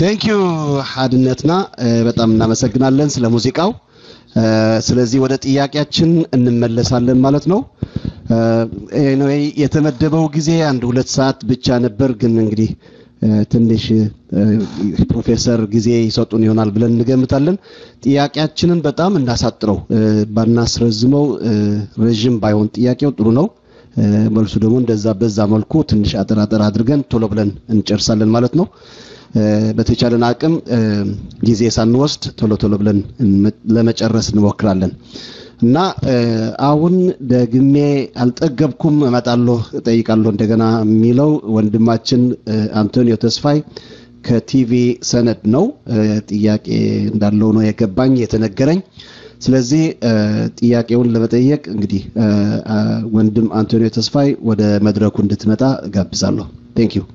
ቴንክ ዩ ሀድነትና በጣም እናመሰግናለን ስለ ሙዚቃው። ስለዚህ ወደ ጥያቄያችን እንመለሳለን ማለት ነው። ኤኒዌይ የተመደበው ጊዜ አንድ ሁለት ሰዓት ብቻ ነበር፣ ግን እንግዲህ ትንሽ ፕሮፌሰር ጊዜ ይሰጡን ይሆናል ብለን እንገምታለን። ጥያቄያችንን በጣም እናሳጥረው፣ ባናስረዝመው፣ ረዥም ባይሆን ጥያቄው ጥሩ ነው። መልሱ ደግሞ እንደዛ በዛ መልኩ ትንሽ አጠር አጠር አድርገን ቶሎ ብለን እንጨርሳለን ማለት ነው። በተቻለን አቅም ጊዜ ሳንወስድ ቶሎ ቶሎ ብለን ለመጨረስ እንሞክራለን እና አሁን ደግሜ አልጠገብኩም እመጣለሁ እጠይቃለሁ እንደገና የሚለው ወንድማችን አንቶኒዮ ተስፋይ ከቲቪ ሰነድ ነው። ጥያቄ እንዳለው ነው የገባኝ የተነገረኝ። ስለዚህ ጥያቄውን ለመጠየቅ እንግዲህ ወንድም አንቶኒዮ ተስፋይ ወደ መድረኩ እንድትመጣ ጋብዛለሁ። ቴንክ ዩ።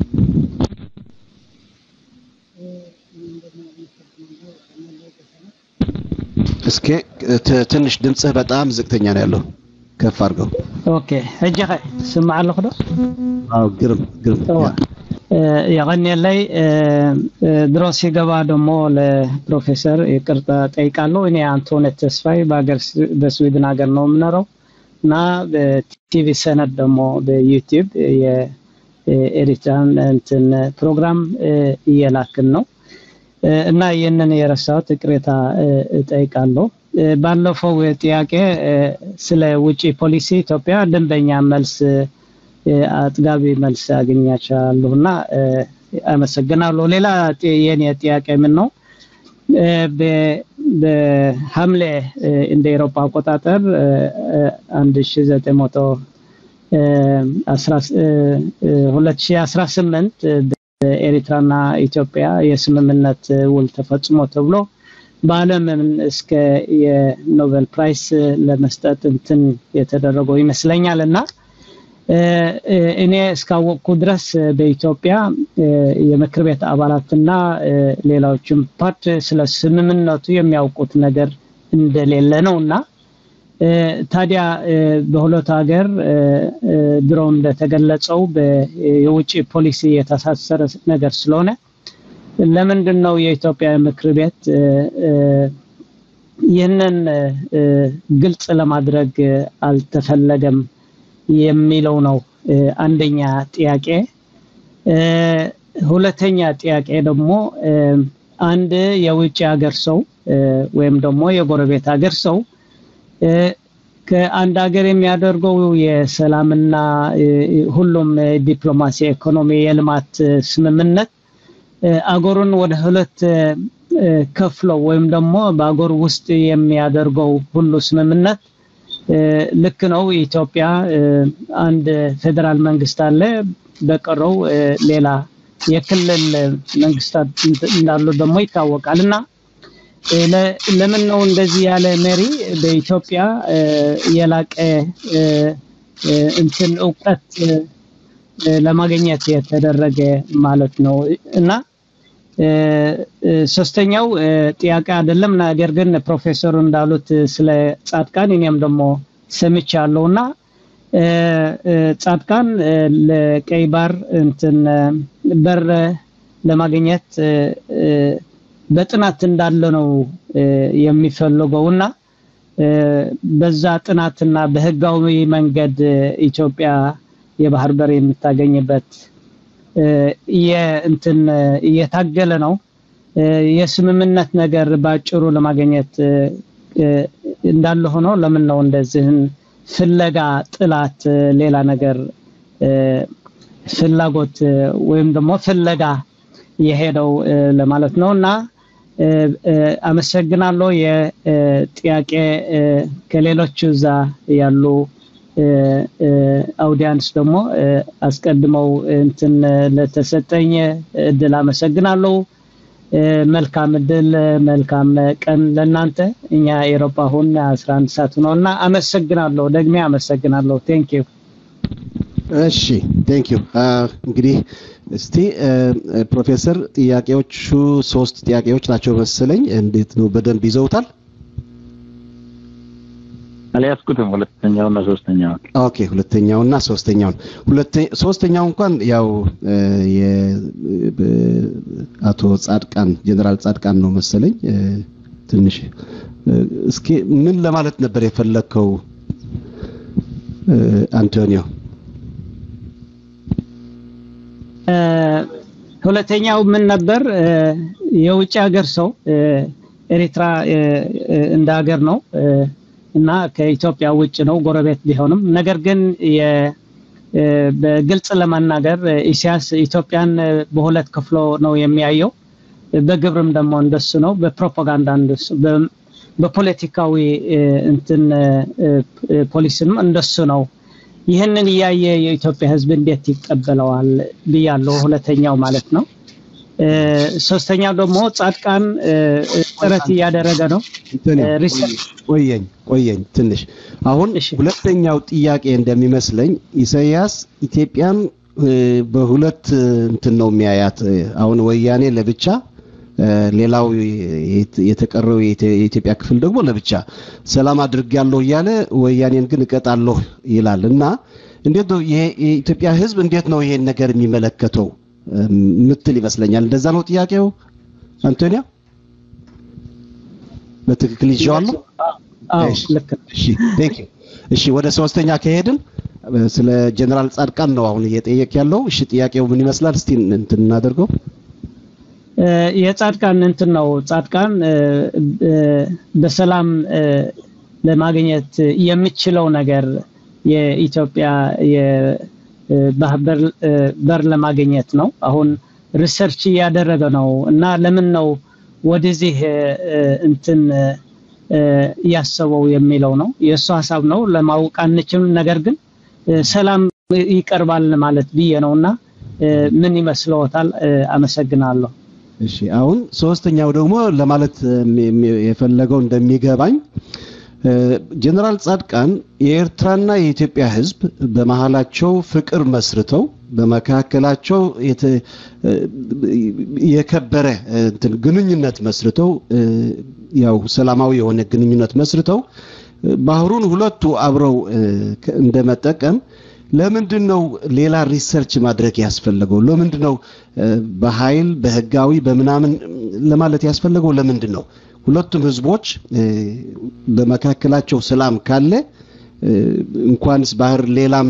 እስኪ ትንሽ ድምፅህ በጣም ዝቅተኛ ነው ያለው፣ ከፍ አድርገው። ኦኬ ሕጂ ኸ ስማዕ ኣለኹ ዶ አዎ፣ ግርም ግርም። የቀኔለይ ድሮ ሲገባ ደግሞ ለፕሮፌሰር ይቅርታ ጠይቃለሁ። እኔ አንቶኔት ተስፋይ በሀገር በስዊድን ሀገር ነው የምኖረው እና በቲቪ ሰነድ ደግሞ በዩቲዩብ የኤሪትራን እንትን ፕሮግራም እየላክን ነው እና ይህንን የረሳሁት ቅሬታ እጠይቃለሁ። ባለፈው ጥያቄ ስለ ውጭ ፖሊሲ ኢትዮጵያ ደንበኛ መልስ አጥጋቢ መልስ አገኛቻለሁ እና አመሰግናለሁ። ሌላ የኔ ጥያቄ ምን ነው በሐምሌ እንደ ኤሮፓ አቆጣጠር 2018 ኤሪትራና ኢትዮጵያ የስምምነት ውል ተፈጽሞ ተብሎ በዓለምን እስከ የኖቤል ፕራይስ ለመስጠት እንትን የተደረገው ይመስለኛል እና እኔ እስካወቅኩ ድረስ በኢትዮጵያ የምክር ቤት አባላትና ሌሎችም ፓርት ስለ ስምምነቱ የሚያውቁት ነገር እንደሌለ ነው እና ታዲያ በሁለቱ ሀገር ድሮ እንደተገለጸው የውጭ ፖሊሲ የተሳሰረ ነገር ስለሆነ ለምንድን ነው የኢትዮጵያ ምክር ቤት ይህንን ግልጽ ለማድረግ አልተፈለገም የሚለው ነው አንደኛ ጥያቄ። ሁለተኛ ጥያቄ ደግሞ አንድ የውጭ ሀገር ሰው ወይም ደግሞ የጎረቤት ሀገር ሰው ከአንድ ሀገር የሚያደርገው የሰላምና ሁሉም ዲፕሎማሲ፣ ኢኮኖሚ፣ የልማት ስምምነት አገሩን ወደ ሁለት ከፍለው ወይም ደግሞ በአገሩ ውስጥ የሚያደርገው ሁሉ ስምምነት ልክ ነው። ኢትዮጵያ አንድ ፌዴራል መንግስት አለ። በቀረው ሌላ የክልል መንግስታት እንዳሉ ደግሞ ይታወቃል እና ለምን ነው እንደዚህ ያለ መሪ በኢትዮጵያ የላቀ እንትን እውቀት ለማግኘት የተደረገ ማለት ነው እና ሶስተኛው ጥያቄ አይደለም፣ ነገር ግን ፕሮፌሰሩ እንዳሉት ስለ ጻድቃን እኔም ደግሞ ሰምቻለሁ እና ጻድቃን ለቀይ ባር እንትን በር ለማግኘት በጥናት እንዳለ ነው የሚፈልገው እና በዛ ጥናትና በህጋዊ መንገድ ኢትዮጵያ የባህር በር የምታገኝበት እንትን እየታገለ ነው። የስምምነት ነገር ባጭሩ ለማግኘት እንዳለ ሆኖ ለምን ነው እንደዚህን ፍለጋ ጥላት ሌላ ነገር ፍላጎት ወይም ደግሞ ፍለጋ የሄደው ለማለት ነው እና አመሰግናለሁ። የጥያቄ ከሌሎቹ እዛ ያሉ አውዲያንስ ደግሞ አስቀድመው እንትን ለተሰጠኝ እድል አመሰግናለሁ። መልካም እድል፣ መልካም ቀን ለእናንተ። እኛ ኤሮፓ አሁን 11 ሰዓት ነው እና አመሰግናለሁ፣ ደግሜ አመሰግናለሁ። ቴንክ ዩ። እሺ ቴንክ ዩ። እንግዲህ እስቲ ፕሮፌሰር ጥያቄዎቹ ሶስት ጥያቄዎች ናቸው መሰለኝ። እንዴት ነው በደንብ ይዘውታል? አልያዝኩትም ሁለተኛውና ሶስተኛውን። ኦኬ ሁለተኛውና ሶስተኛውን ሁለተ ሶስተኛው እንኳን ያው አቶ ጻድቃን ጀነራል ጻድቃን ነው መሰለኝ ትንሽ እስኪ ምን ለማለት ነበር የፈለግከው አንቶኒዮ? ሁለተኛው ምን ነበር? የውጭ ሀገር ሰው ኤሪትራ እንደ ሀገር ነው እና ከኢትዮጵያ ውጭ ነው ጎረቤት ቢሆንም፣ ነገር ግን በግልጽ ለመናገር ኢሳያስ ኢትዮጵያን በሁለት ከፍሎ ነው የሚያየው። በግብርም ደግሞ እንደሱ ነው፣ በፕሮፓጋንዳ እንደሱ፣ በፖለቲካዊ እንትን ፖሊስንም እንደሱ ነው። ይህንን እያየ የኢትዮጵያ ሕዝብ እንዴት ይቀበለዋል ብያለሁ። ሁለተኛው ማለት ነው። ሶስተኛው ደግሞ ጻድቃን ጥረት እያደረገ ነው። ቆየኝ ቆየኝ ትንሽ አሁን ሁለተኛው ጥያቄ እንደሚመስለኝ ኢሳያስ ኢትዮጵያን በሁለት እንትን ነው የሚያያት። አሁን ወያኔ ለብቻ ሌላው የተቀረው የኢትዮጵያ ክፍል ደግሞ ለብቻ ሰላም አድርጌያለሁ እያለ ወያኔን ግን እቀጣለሁ ይላል እና እንዴት ነው ይሄ የኢትዮጵያ ህዝብ እንዴት ነው ይሄን ነገር የሚመለከተው ምትል ይመስለኛል። እንደዛ ነው ጥያቄው አንቶኒያ? በትክክል ይዤዋለሁ? እሺ ቴንክ ዩ። እሺ ወደ ሶስተኛ ከሄድን ስለ ጀነራል ጻድቃን ነው አሁን እየጠየቅ ያለው። እሺ ጥያቄው ምን ይመስላል? እስቲ እንትን እናደርገው። የጻድቃን እንትን ነው ጻድቃን በሰላም ለማግኘት የሚችለው ነገር የኢትዮጵያ ባህር በር ለማግኘት ነው። አሁን ሪሰርች እያደረገ ነው እና ለምን ነው ወደዚህ እንትን እያሰበው የሚለው ነው የእሱ ሀሳብ ነው። ለማወቅ አንችልም። ነገር ግን ሰላም ይቀርባል ማለት ብዬ ነው እና ምን ይመስለዎታል? አመሰግናለሁ። እሺ አሁን ሶስተኛው ደግሞ ለማለት የፈለገው እንደሚገባኝ ጀነራል ጻድቃን የኤርትራና የኢትዮጵያ ሕዝብ በመሃላቸው ፍቅር መስርተው በመካከላቸው የከበረ እንትን ግንኙነት መስርተው ያው ሰላማዊ የሆነ ግንኙነት መስርተው ባህሩን ሁለቱ አብረው እንደመጠቀም ለምንድን ነው ሌላ ሪሰርች ማድረግ ያስፈለገው? ለምንድን ነው በኃይል በህጋዊ በምናምን ለማለት ያስፈለገው? ለምንድን ነው ሁለቱም ህዝቦች በመካከላቸው ሰላም ካለ እንኳንስ ባህር ሌላም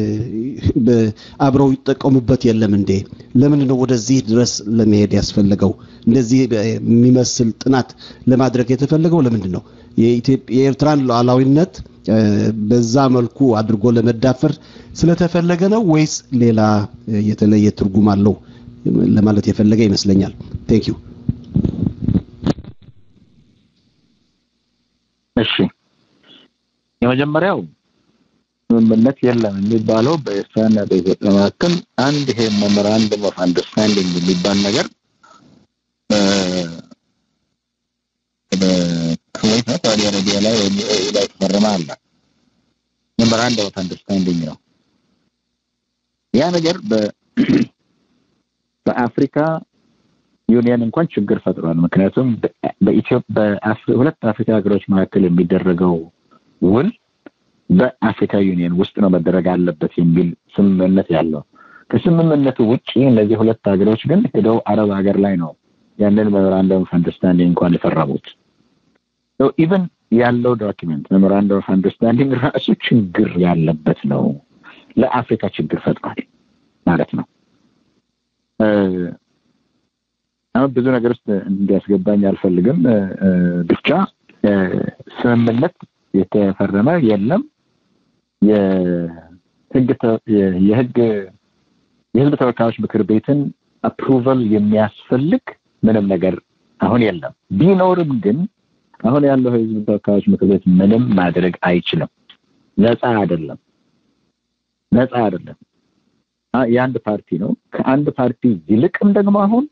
አብረው ይጠቀሙበት የለም እንዴ? ለምንድን ነው ወደዚህ ድረስ ለመሄድ ያስፈለገው? እንደዚህ የሚመስል ጥናት ለማድረግ የተፈለገው ለምንድን ነው? የኤርትራን ሉዓላዊነት በዛ መልኩ አድርጎ ለመዳፈር ስለተፈለገ ነው ወይስ ሌላ የተለየ ትርጉም አለው ለማለት የፈለገ ይመስለኛል። ቴንክ ዩ። እሺ የመጀመሪያው ስምምነት የለም የሚባለው በኤርትራና በኢትዮጵያ መካከል አንድ ይሄ ሜሞራንደም ኦፍ አንደርስታንዲንግ የሚባል ነገር ኩዌት ነው ሳውዲ አረቢያ ላይ ወይም ዩኤኢ ላይ ተፈረመ አለ። ሜሞራንደም ኦፍ አንደርስታንዲንግ ነው። ያ ነገር በአፍሪካ ዩኒየን እንኳን ችግር ፈጥሯል። ምክንያቱም በሁለት አፍሪካ ሀገሮች መካከል የሚደረገው ውል በአፍሪካ ዩኒየን ውስጥ ነው መደረግ አለበት የሚል ስምምነት ያለው። ከስምምነቱ ውጭ እነዚህ ሁለት ሀገሮች ግን ሄደው አረብ ሀገር ላይ ነው ያንን ሜሞራንደም ኦፍ አንደርስታንዲንግ እንኳን የፈረሙት። ኢቨን ያለው ዶኪመንት ሜሞራንደም ኦፍ አንደርስታንዲንግ ራሱ ችግር ያለበት ነው። ለአፍሪካ ችግር ፈጥሯል ማለት ነው። አሁን ብዙ ነገር ውስጥ እንዲያስገባኝ አልፈልግም። ብቻ ስምምነት የተፈረመ የለም። የህግ የህግ የህዝብ ተወካዮች ምክር ቤትን አፕሩቫል የሚያስፈልግ ምንም ነገር አሁን የለም። ቢኖርም ግን አሁን ያለው የህዝብ ተወካዮች ምክር ቤት ምንም ማድረግ አይችልም። ነፃ አይደለም። ነፃ አይደለም። የአንድ ፓርቲ ነው። ከአንድ ፓርቲ ይልቅም ደግሞ አሁን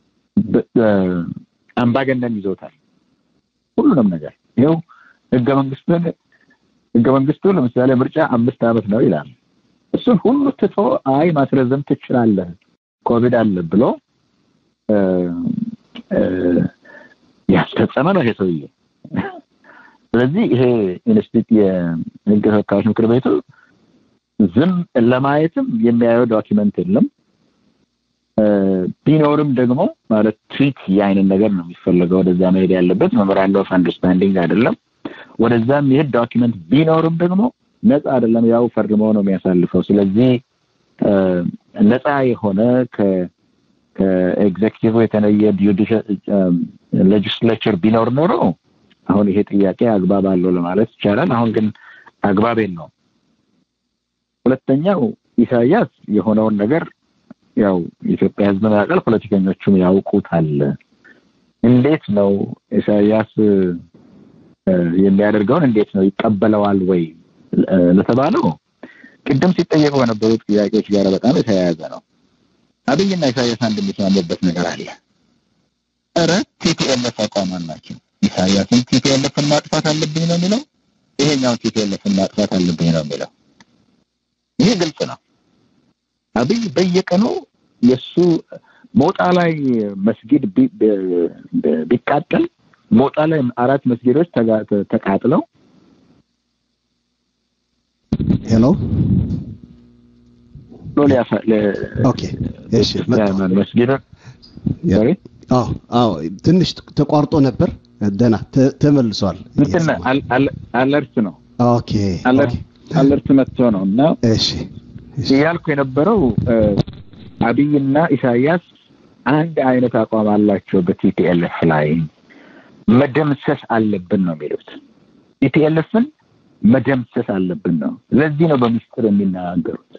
አምባገነን ይዞታል ሁሉንም ነገር። ይኸው ህገ መንግስቱን ህገ መንግስቱ ለምሳሌ ምርጫ አምስት ዓመት ነው ይላል። እሱን ሁሉ ትቶ አይ ማስረዘም ትችላለህ ኮቪድ አለ ብሎ ያስፈጸመ ነው ይሄ ሰውዬ። ስለዚህ ይሄ ኢንስቲትዩት የህግ ተወካዮች ምክር ቤቱ ዝም ለማየትም የሚያየው ዶኪመንት የለም። ቢኖርም ደግሞ ማለት ትሪት የአይነት ነገር ነው የሚፈለገው ወደዛ መሄድ ያለበት መመራንድ ኦፍ አንደርስታንዲንግ አይደለም። ወደዛ የሚሄድ ዶኪመንት ቢኖርም ደግሞ ነፃ አይደለም፣ ያው ፈርመው ነው የሚያሳልፈው። ስለዚህ ነፃ የሆነ ከኤግዜኪቲቭ የተለየ ሌጅስሌቸር ቢኖር ኖሮ አሁን ይሄ ጥያቄ አግባብ አለው ለማለት ይቻላል። አሁን ግን አግባብ የለውም። ሁለተኛው ኢሳያስ የሆነውን ነገር ያው የኢትዮጵያ ሕዝብ ያውቃል፣ ፖለቲከኞቹም ያውቁታል። እንዴት ነው ኢሳያስ የሚያደርገውን እንዴት ነው ይቀበለዋል ወይ ለተባለው ቅድም ሲጠየቁ በነበሩት ጥያቄዎች ጋር በጣም የተያያዘ ነው። አብይና ኢሳያስ አንድ የሚስማሙበት ነገር አለ። ኧረ ቲፒኤልኤፍ አቋም አላቸው። ኢሳያስን ቲፒኤልኤፍን ማጥፋት አለብኝ ነው የሚለው፣ ይሄኛውን ቲፒኤልኤፍን ማጥፋት አለብኝ ነው የሚለው። ይሄ ግልጽ ነው። አብይ በየቀኑ የእሱ ሞጣ ላይ መስጊድ ቢቃጠል ሞጣ ላይ አራት መስጊዶች ተቃጥለው ሄሎ ኦኬ እሺ መስጊድ አዎ አዎ ትንሽ ተቋርጦ ነበር ደህና ተመልሷል እንትን አለርት ነው ኦኬ አለርት መጥቶ ነው እና እሺ እያልኩ የነበረው አብይና ኢሳያስ አንድ አይነት አቋም አላቸው በቲፒኤልኤፍ ላይ መደምሰስ አለብን ነው የሚሉት ቲፒኤልኤፍን መደምሰስ አለብን ነው ለዚህ ነው በምስጢር የሚናገሩት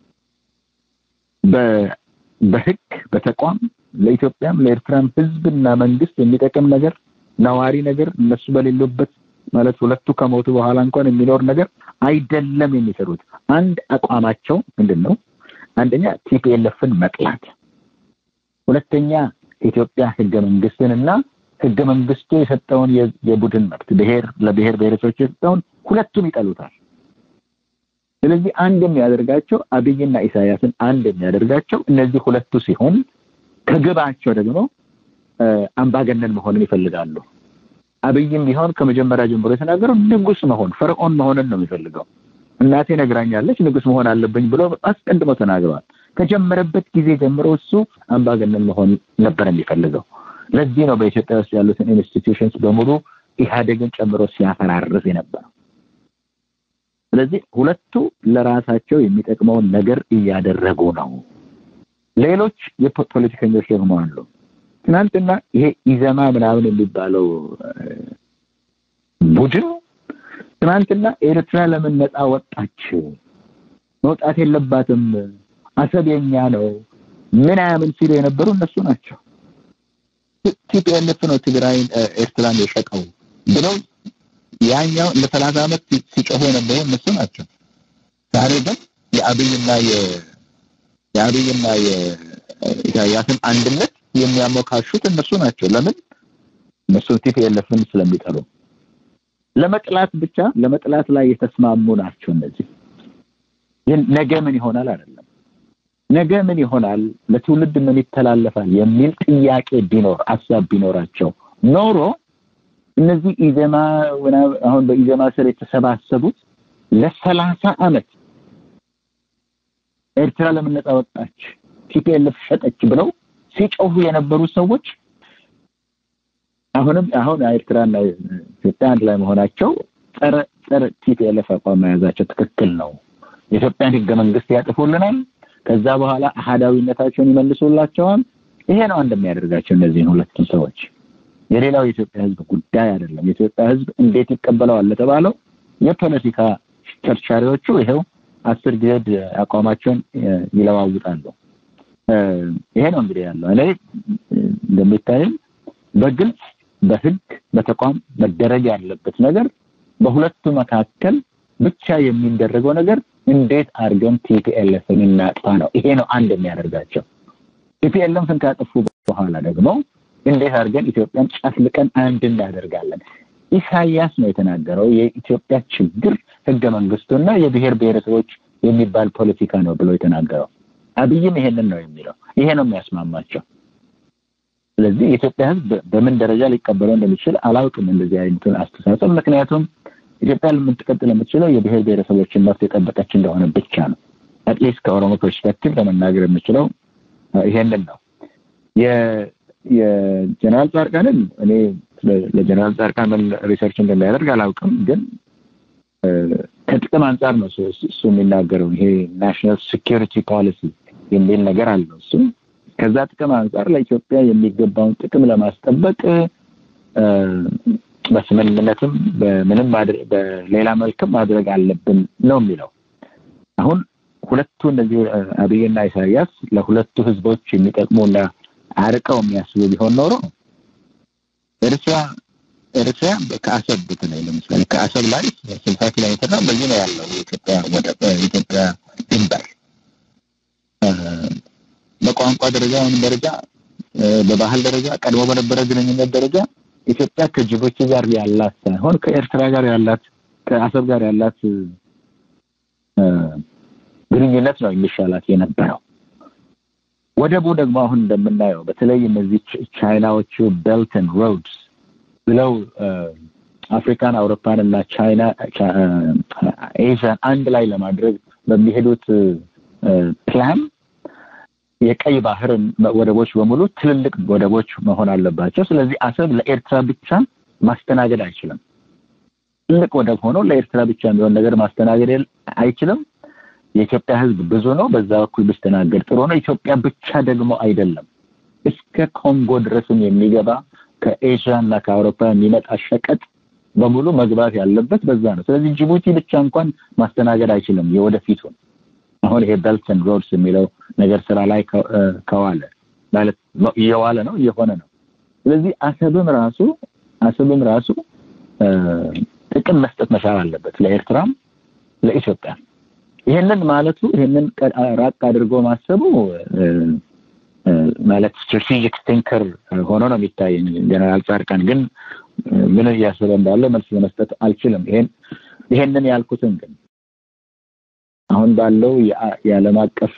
በህግ በተቋም ለኢትዮጵያም ለኤርትራም ህዝብና መንግስት የሚጠቅም ነገር ነዋሪ ነገር እነሱ በሌሉበት ማለት ሁለቱ ከሞቱ በኋላ እንኳን የሚኖር ነገር አይደለም የሚሰሩት አንድ አቋማቸው ምንድን ነው አንደኛ ቲፒኤልኤፍን መጥላት ሁለተኛ ኢትዮጵያ ህገ መንግስትን እና ህገ መንግስቱ የሰጠውን የቡድን መብት ብሔር ለብሔር ብሔረሰቦች የሰጠውን ሁለቱም ይጠሉታል ስለዚህ አንድ የሚያደርጋቸው አብይና ኢሳያስን አንድ የሚያደርጋቸው እነዚህ ሁለቱ ሲሆን ከግባቸው ደግሞ አምባገነን መሆንን ይፈልጋሉ አብይም ቢሆን ከመጀመሪያ ጀምሮ የተናገረው ንጉስ መሆን ፈርዖን መሆንን ነው የሚፈልገው እናቴ ነግራኛለች ንጉስ መሆን አለብኝ ብሎ አስቀድሞ ተናግረዋል ከጀመረበት ጊዜ ጀምሮ እሱ አምባገነን መሆን ነበር የሚፈልገው ለዚህ ነው በኢትዮጵያ ውስጥ ያሉትን ኢንስቲትዩሽንስ በሙሉ ኢህአዴግን ጨምሮ ሲያፈራርስ የነበረው ስለዚህ ሁለቱ ለራሳቸው የሚጠቅመውን ነገር እያደረጉ ነው ሌሎች የፖለቲከኞች ደግሞ አሉ ትናንትና ይሄ ኢዘማ ምናምን የሚባለው ቡድን ትናንትና ኤርትራ ለምን ነፃ ወጣች መውጣት የለባትም አሰብ የኛ ነው ምናምን ሲሉ የነበሩ እነሱ ናቸው ቲፒኤልኤፍ ነው ትግራይን ኤርትራን የሸጠው ብለው ያኛው ለሰላሳ ዓመት ሲጮሁ የነበሩ እነሱ ናቸው ዛሬ ግን የአብይና የአብይና የኢሳያስን አንድነት የሚያሞካሹት እነሱ ናቸው ለምን እነሱ ቲፒኤልኤፍን ስለሚጠሉ ለመጥላት ብቻ ለመጥላት ላይ የተስማሙ ናቸው እነዚህ ግን ነገ ምን ይሆናል አይደለም ነገ ምን ይሆናል ለትውልድ ምን ይተላለፋል የሚል ጥያቄ ቢኖር አሳብ ቢኖራቸው ኖሮ እነዚህ ኢዘማ አሁን በኢዘማ ስር የተሰባሰቡት ለሰላሳ አመት ኤርትራ ለምን ነፃ ወጣች ቲፒኤልኤፍ ሸጠች ብለው ሲጮሁ የነበሩ ሰዎች አሁንም አሁን ኤርትራና ኢትዮጵያ አንድ ላይ መሆናቸው ጸረ ጸረ ቲፒኤልኤፍ አቋም መያዛቸው ትክክል ነው የኢትዮጵያን ህገ መንግስት ያጥፉልናል ከዛ በኋላ አህዳዊነታቸውን ይመልሱላቸዋል ይሄ ነው እንደሚያደርጋቸው እነዚህን ሁለቱም ሰዎች የሌላው የኢትዮጵያ ህዝብ ጉዳይ አይደለም የኢትዮጵያ ህዝብ እንዴት ይቀበለዋል ለተባለው የፖለቲካ ቸርቻሪዎቹ ይሄው አስር ጊዜ አቋማቸውን ይለዋውጣሉ ይሄ ነው እንግዲህ ያለው እኔ እንደሚታይም በግልጽ በህግ በተቋም መደረግ ያለበት ነገር በሁለቱ መካከል ብቻ የሚደረገው ነገር እንዴት አድርገን ቲፒኤልኤፍን እናጥፋ ነው ይሄ ነው አንድ የሚያደርጋቸው ቲፒኤልኤፍን ካጠፉ በኋላ ደግሞ እንዴት አድርገን ኢትዮጵያን ጨፍልቀን አንድ እናደርጋለን ኢሳያስ ነው የተናገረው የኢትዮጵያ ችግር ህገ መንግስቱና የብሔር ብሔረሰቦች የሚባል ፖለቲካ ነው ብሎ የተናገረው አብይም ይሄንን ነው የሚለው ይሄ ነው የሚያስማማቸው ስለዚህ የኢትዮጵያ ሕዝብ በምን ደረጃ ሊቀበለው እንደሚችል አላውቅም እንደዚህ አይነቱን አስተሳሰብ። ምክንያቱም ኢትዮጵያ ልምትቀጥል የምትችለው የብሔር ብሔረሰቦችን መብት የጠበቀች እንደሆነ ብቻ ነው። አትሊስት ከኦሮሞ ፐርስፔክቲቭ ለመናገር የምችለው ይሄንን ነው። የጀነራል ጻድቃንን እኔ ለጀነራል ጻድቃን ምን ሪሰርች እንደሚያደርግ አላውቅም፣ ግን ከጥቅም አንጻር ነው እሱ የሚናገረው። ይሄ ናሽናል ሴኪሪቲ ፖሊሲ የሚል ነገር አለው እሱ ከዛ ጥቅም አንጻር ለኢትዮጵያ የሚገባውን ጥቅም ለማስጠበቅ በስምምነትም በምንም በሌላ መልክም ማድረግ አለብን ነው የሚለው። አሁን ሁለቱ እነዚህ አብይና ኢሳያስ ለሁለቱ ህዝቦች የሚጠቅሙና አርቀው የሚያስቡ ቢሆን ኖሮ ኤርትራ ኤርትራ ከአሰብ በተለይ ለምሳሌ ከአሰብ ላይ ስልሳ ኪሎ ሜትር ነው በዚህ ነው ያለው የኢትዮጵያ ወደብ የኢትዮጵያ ድንበር በቋንቋ ደረጃ ወይም ደረጃ በባህል ደረጃ ቀድሞ በነበረ ግንኙነት ደረጃ ኢትዮጵያ ከጅቡቲ ጋር ያላት ሳይሆን ከኤርትራ ጋር ያላት ከአሰብ ጋር ያላት ግንኙነት ነው የሚሻላት የነበረው። ወደቡ ደግሞ አሁን እንደምናየው በተለይ እነዚህ ቻይናዎቹ ቤልትን ሮድስ ብለው አፍሪካን፣ አውሮፓን እና ቻይና ኤዥያን አንድ ላይ ለማድረግ በሚሄዱት ፕላን የቀይ ባህር ወደቦች በሙሉ ትልልቅ ወደቦች መሆን አለባቸው። ስለዚህ አሰብ ለኤርትራ ብቻ ማስተናገድ አይችልም። ትልቅ ወደብ ሆኖ ለኤርትራ ብቻ የሚሆን ነገር ማስተናገድ አይችልም። የኢትዮጵያ ሕዝብ ብዙ ነው። በዛ በኩል ቢስተናገድ ጥሩ ነው። ኢትዮጵያ ብቻ ደግሞ አይደለም፣ እስከ ኮንጎ ድረስም የሚገባ ከኤዥያ እና ከአውሮፓ የሚመጣ ሸቀጥ በሙሉ መግባት ያለበት በዛ ነው። ስለዚህ ጅቡቲ ብቻ እንኳን ማስተናገድ አይችልም የወደፊቱን አሁን ይሄ ቤልትን ሮድስ የሚለው ነገር ስራ ላይ ከዋለ ማለት እየዋለ ነው እየሆነ ነው። ስለዚህ አሰብም ራሱ አሰብም ራሱ ጥቅም መስጠት መቻል አለበት ለኤርትራም ለኢትዮጵያ። ይሄንን ማለቱ ይሄንን ራቅ አድርጎ ማሰቡ ማለት ስትራቴጂክ ቲንከር ሆኖ ነው የሚታየኝ። ጀነራል ጻድቃን ግን ምን እያሰበ እንዳለ መልስ ለመስጠት አልችልም። ይሄን ይሄንን ያልኩትን ግን አሁን ባለው የዓለም አቀፍ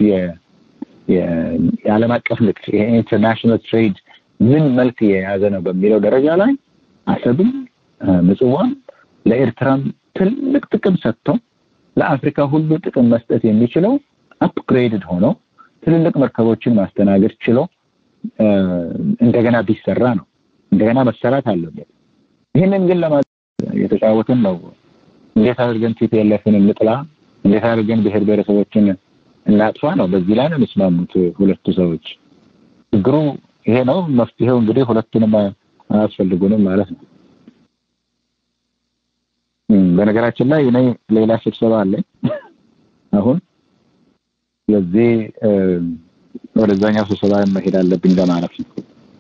የዓለም አቀፍ ንግድ የኢንተርናሽናል ትሬድ ምን መልክ የያዘ ነው በሚለው ደረጃ ላይ አሰብም ምጽዋም ለኤርትራም ትልቅ ጥቅም ሰጥቶ ለአፍሪካ ሁሉ ጥቅም መስጠት የሚችለው አፕግሬድድ ሆኖ ትልልቅ መርከቦችን ማስተናገድ ችሎ እንደገና ቢሰራ ነው። እንደገና መሰራት አለበት። ይህንን ግን ለማ የተጫወትን ነው። እንዴት አድርገን ቲፒኤልኤፍን እንጥላ እንዴት አድርገን ብሔር ብሔረሰቦችን እናጥፋ ነው። በዚህ ላይ ነው የሚስማሙት ሁለቱ ሰዎች። ችግሩ ይሄ ነው። መፍትሄው እንግዲህ ሁለቱንም አያስፈልጉንም ማለት ነው። በነገራችን ላይ እኔ ሌላ ስብሰባ አለኝ አሁን። ስለዚህ ወደዛኛው ስብሰባ መሄድ አለብኝ ለማለት ነው።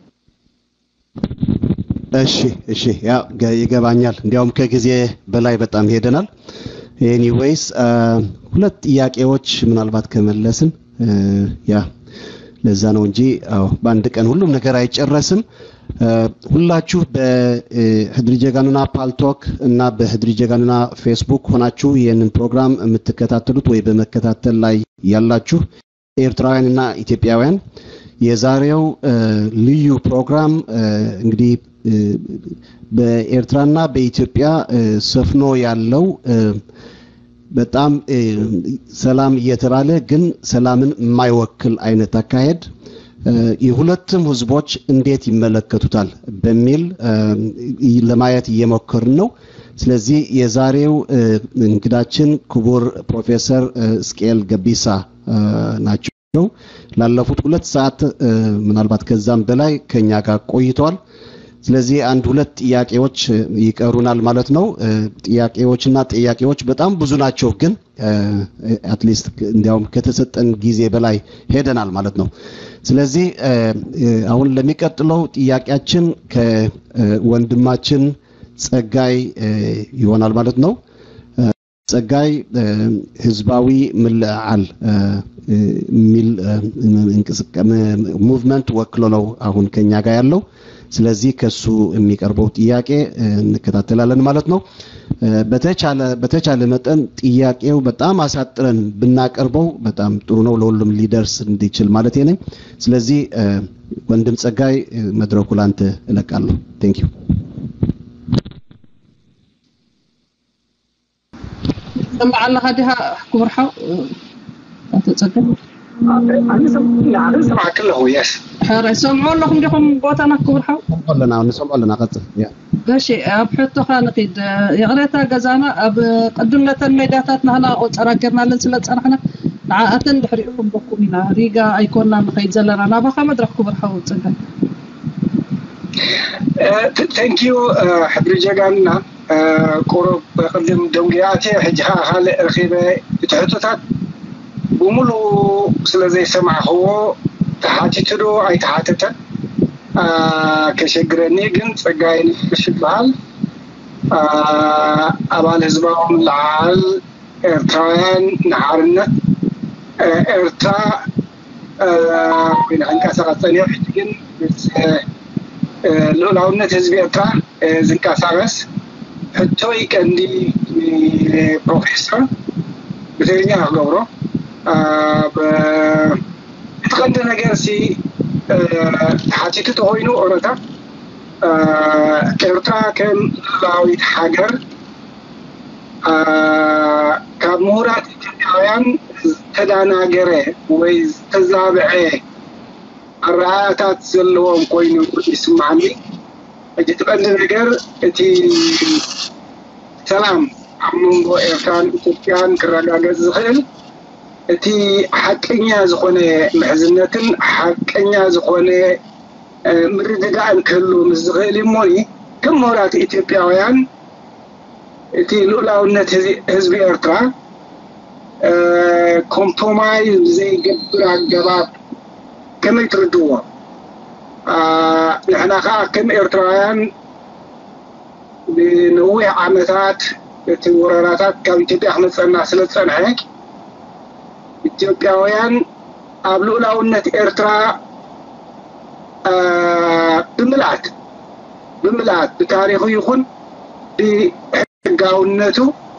እሺ፣ እሺ፣ ያው ይገባኛል። እንዲያውም ከጊዜ በላይ በጣም ሄደናል። ኤኒዌይስ ሁለት ጥያቄዎች ምናልባት ከመለስን ያ ለዛ ነው እንጂ አዎ በአንድ ቀን ሁሉም ነገር አይጨረስም። ሁላችሁ በህድሪ ጀጋኑና ፓልቶክ እና በህድሪ ጀጋኑና ፌስቡክ ሆናችሁ ይህንን ፕሮግራም የምትከታተሉት ወይ በመከታተል ላይ ያላችሁ ኤርትራውያንና ኢትዮጵያውያን የዛሬው ልዩ ፕሮግራም እንግዲህ በኤርትራና በኢትዮጵያ ሰፍኖ ያለው በጣም ሰላም እየተባለ ግን ሰላምን የማይወክል አይነት አካሄድ የሁለቱም ህዝቦች እንዴት ይመለከቱታል በሚል ለማየት እየሞከርን ነው። ስለዚህ የዛሬው እንግዳችን ክቡር ፕሮፌሰር እስቅኤል ገቢሳ ናቸው። ላለፉት ሁለት ሰዓት ምናልባት ከዛም በላይ ከኛ ጋር ቆይተዋል። ስለዚህ አንድ ሁለት ጥያቄዎች ይቀሩናል ማለት ነው። ጥያቄዎችና ጥያቄዎች በጣም ብዙ ናቸው፣ ግን አትሊስት እንዲያውም ከተሰጠን ጊዜ በላይ ሄደናል ማለት ነው። ስለዚህ አሁን ለሚቀጥለው ጥያቄያችን ከወንድማችን ጸጋይ ይሆናል ማለት ነው። ጸጋይ ህዝባዊ ምልዓል የሚል ሙቭመንት ወክሎ ነው አሁን ከኛ ጋር ያለው። ስለዚህ ከሱ የሚቀርበው ጥያቄ እንከታተላለን ማለት ነው። በተቻለ በተቻለ መጠን ጥያቄው በጣም አሳጥረን ብናቀርበው በጣም ጥሩ ነው፣ ለሁሉም ሊደርስ እንዲችል ማለት ነኝ። ስለዚህ ወንድም ጸጋይ መድረኩ ላንተ እለቃለሁ። ቴንክ ዩ سمع الله هذه كبر حو تتسجل أنا سمع كله يس حرا يسمعوا لكم ديكم بوتنا كبر حو لنا نسمع لنا قصة ماشي أب حتى خان قيد يغريتا جزانا أب قدمنا الميداتات نحنا أراجرنا لن سلت أنا عاءتن دحريكم بكمنا ريجا أيكوننا نخيد زلنا أنا بخا مدرك كبر حو تسجل ثانك يو حبري جانا قرب قدم دونجياتي حجها هال رخيبة تحطتات بملو سلزي سمع هو تحاتتدو أي تحاتتا كشجرني جن ጸጋይ ንፍሽ ይበሃል ኣባል ህዝባዎም ለዓል ኤርትራውያን ንሓርነት ኤርትራ ኮይና ክንቀሳቀስ ፀኒሑ ሕጂ ግን ምስ ልኡላውነት ህዝቢ ኤርትራ ዝንቀሳቀስ ሕቶይ ቀንዲ ፕሮፌሰር ብትግርኛ ክገብሮ እቲ ቀንዲ ነገር ሲ ተሓቲቱ ተኮይኑ ኦሮታ ኤርትራ ከም ልኡላዊት ሃገር ካብ ምሁራት ኢትዮጵያውያን ዝተዳናገረ ወይ ዝተዛብዐ ኣረኣያታት ዘለዎም ኮይኑ ይስማዓኒ ሕጂ እቲ ቀንዲ ነገር እቲ ሰላም ኣብ መንጎ ኤርትራን ኢትዮጵያን ክረጋገፅ ዝኽእል እቲ ሓቀኛ ዝኾነ ምሕዝነትን ሓቀኛ ዝኾነ ምርድዳእን ክህሉ ምስ ዝኽእል እሞኒ ከም ምሁራት ኢትዮጵያውያን እቲ ልኡላውነት ህዝቢ ኤርትራ ኮምፕሮማይዝ ብዘይገብር ኣገባብ ከመይ ትርድዎ ንሕና ከዓ ከም ኤርትራውያን ብነዊሕ ዓመታት እቲ ወረራታት ካብ ኢትዮጵያ ክመፀና ስለ ዝፀንሐ ኢትዮጵያውያን ኣብ ልኡላውነት ኤርትራ ብምልኣት ብምልኣት ብታሪኹ ይኹን ብሕጋውነቱ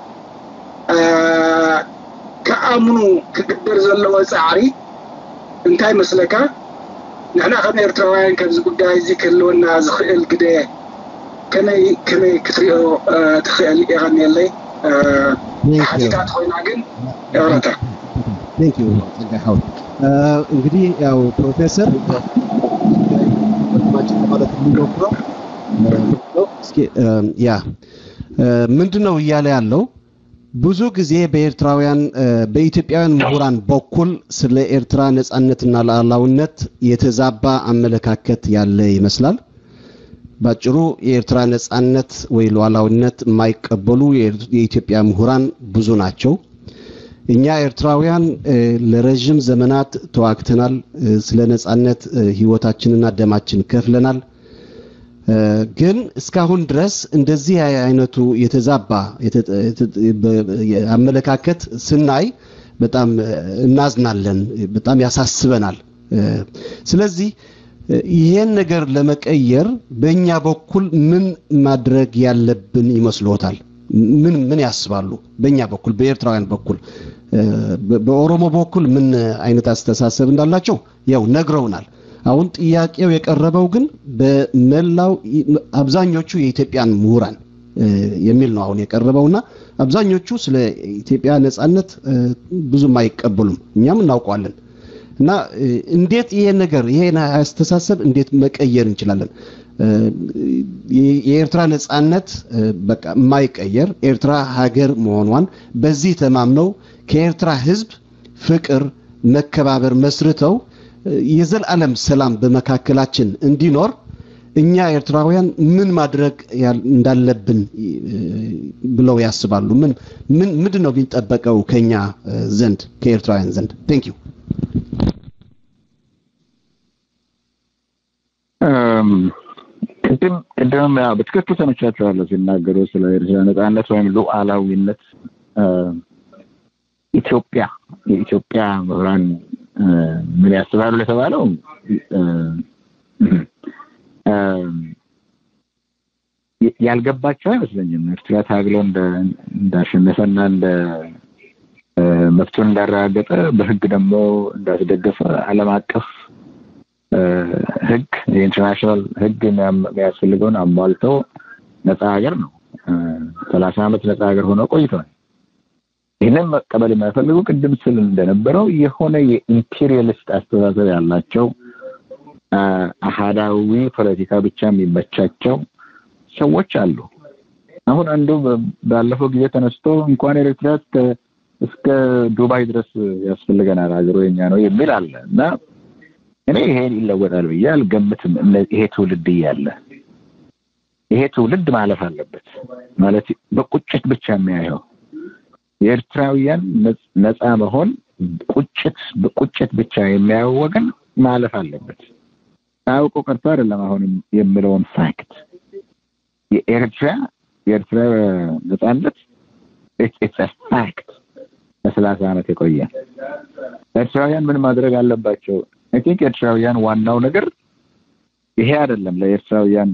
ከኣምኑ ክግበር ዘለዎ ፃዕሪ እንታይ መስለካ ንሕና ከም ኤርትራውያን ከምዚ ጉዳይ እዚ ክህልወና ዝኽእል ግደ ከመይ ከመይ ክትሪኦ ትኽእል ይቀኒየለይ ሓቲታት ኮይና ግን ኤውረታ ቴንክ ዩ ጸጋይ ሐውል እንግዲህ ያው ፕሮፌሰር ወንድማችን ለማለት የሚሞክረው እስኪ ያ ምንድን ነው እያለ ያለው ብዙ ጊዜ በኤርትራውያን በኢትዮጵያውያን ምሁራን በኩል ስለ ኤርትራ ነጻነትና ሉዓላዊነት የተዛባ አመለካከት ያለ ይመስላል። ባጭሩ የኤርትራ ነጻነት ወይ ሉዓላዊነት የማይቀበሉ የኢትዮጵያ ምሁራን ብዙ ናቸው። እኛ ኤርትራውያን ለረዥም ዘመናት ተዋግተናል። ስለ ነጻነት ህይወታችንና ደማችን ከፍለናል። ግን እስካሁን ድረስ እንደዚህ አይነቱ የተዛባ አመለካከት ስናይ በጣም እናዝናለን፣ በጣም ያሳስበናል። ስለዚህ ይሄን ነገር ለመቀየር በእኛ በኩል ምን ማድረግ ያለብን ይመስሎታል? ምን ምን ያስባሉ? በእኛ በኩል በኤርትራውያን በኩል በኦሮሞ በኩል ምን አይነት አስተሳሰብ እንዳላቸው ያው ነግረውናል። አሁን ጥያቄው የቀረበው ግን በመላው አብዛኞቹ የኢትዮጵያን ምሁራን የሚል ነው አሁን የቀረበውና አብዛኞቹ ስለ ኢትዮጵያ ነጻነት ብዙም አይቀበሉም። እኛም እናውቀዋለን። እና እንዴት ይሄ ነገር ይሄን አስተሳሰብ እንዴት መቀየር እንችላለን? የኤርትራ ነጻነት በቃ የማይቀየር ኤርትራ ሀገር መሆኗን በዚህ ተማምነው ከኤርትራ ህዝብ ፍቅር፣ መከባበር መስርተው የዘላለም ሰላም በመካከላችን እንዲኖር እኛ ኤርትራውያን ምን ማድረግ እንዳለብን ብለው ያስባሉ? ምን ምን ምንድን ነው የሚጠበቀው ከኛ ዘንድ ከኤርትራውያን ዘንድ? ቴንክ ዩ ቅድም ቅድም በትክክል ሰምቻቸዋለሁ ሲናገሩ ስለ ኤርትራ ነጻነት ወይም ሉዓላዊነት ኢትዮጵያ የኢትዮጵያ ምሁራን ምን ያስባሉ ለተባለው ያልገባቸው አይመስለኝም። ኤርትራ ታግሎ እንዳሸነፈና እንደ መብቱን እንዳረጋገጠ በህግ ደግሞ እንዳስደገፈ ዓለም አቀፍ ህግ የኢንተርናሽናል ህግ የሚያስፈልገውን አሟልተው ነፃ ሀገር ነው። ሰላሳ ዓመት ነፃ ሀገር ሆኖ ቆይቷል። ይህንን መቀበል የማይፈልጉ ቅድም ስል እንደነበረው የሆነ የኢምፔሪያሊስት አስተሳሰብ ያላቸው አሃዳዊ ፖለቲካ ብቻ የሚመቻቸው ሰዎች አሉ። አሁን አንዱ ባለፈው ጊዜ ተነስቶ እንኳን ኤርትራ እስከ ዱባይ ድረስ ያስፈልገናል ሀገሩ የኛ ነው የሚል አለ እና እኔ ይሄን ይለወጣል ብዬ አልገምትም። ይሄ ትውልድ እያለ ይሄ ትውልድ ማለፍ አለበት ማለት በቁጭት ብቻ የሚያየው የኤርትራውያን ነፃ መሆን ቁጭት በቁጭት ብቻ የሚያየው ወገን ማለፍ አለበት። አውቆ ቀርቶ አይደለም አሁንም የምለውን ፋክት የኤርትራ የኤርትራ ነፃነት ኢትስ ፋክት ለሰላሳ ዓመት የቆየ ኤርትራውያን ምን ማድረግ አለባቸው? አይ ቲንክ ኤርትራውያን ዋናው ነገር ይሄ አይደለም። ለኤርትራውያን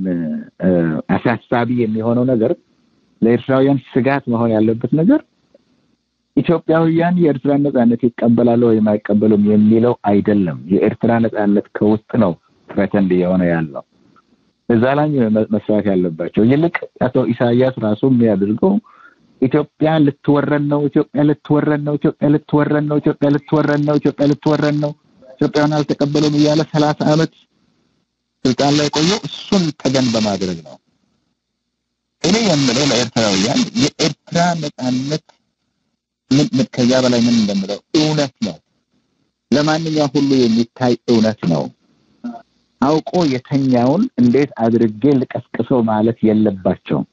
አሳሳቢ የሚሆነው ነገር ለኤርትራውያን ስጋት መሆን ያለበት ነገር ኢትዮጵያውያን የኤርትራን ነጻነት ይቀበላሉ ወይም አይቀበሉም የሚለው አይደለም። የኤርትራ ነጻነት ከውስጥ ነው ትሬተንድ እየሆነ ያለው እዛ ላይ መስራት ያለባቸው። ይልቅ አቶ ኢሳያስ ራሱ የሚያደርገው ኢትዮጵያ ልትወረን ነው፣ ኢትዮጵያ ልትወረን ነው፣ ኢትዮጵያ ልትወረን ነው፣ ኢትዮጵያ ልትወረን ነው፣ ኢትዮጵያ ልትወረን ነው፣ ኢትዮጵያን አልተቀበሉም እያለ ሰላሳ ዓመት ስልጣን ላይ ቆየው እሱን ተገን በማድረግ ነው። እኔ የምለው ለኤርትራውያን የኤርትራ ነጻነት ምን ከዛ በላይ ምን እንደምለው እውነት ነው። ለማንኛውም ሁሉ የሚታይ እውነት ነው። አውቆ የተኛውን እንዴት አድርጌ ልቀስቅሰው ማለት የለባቸውም።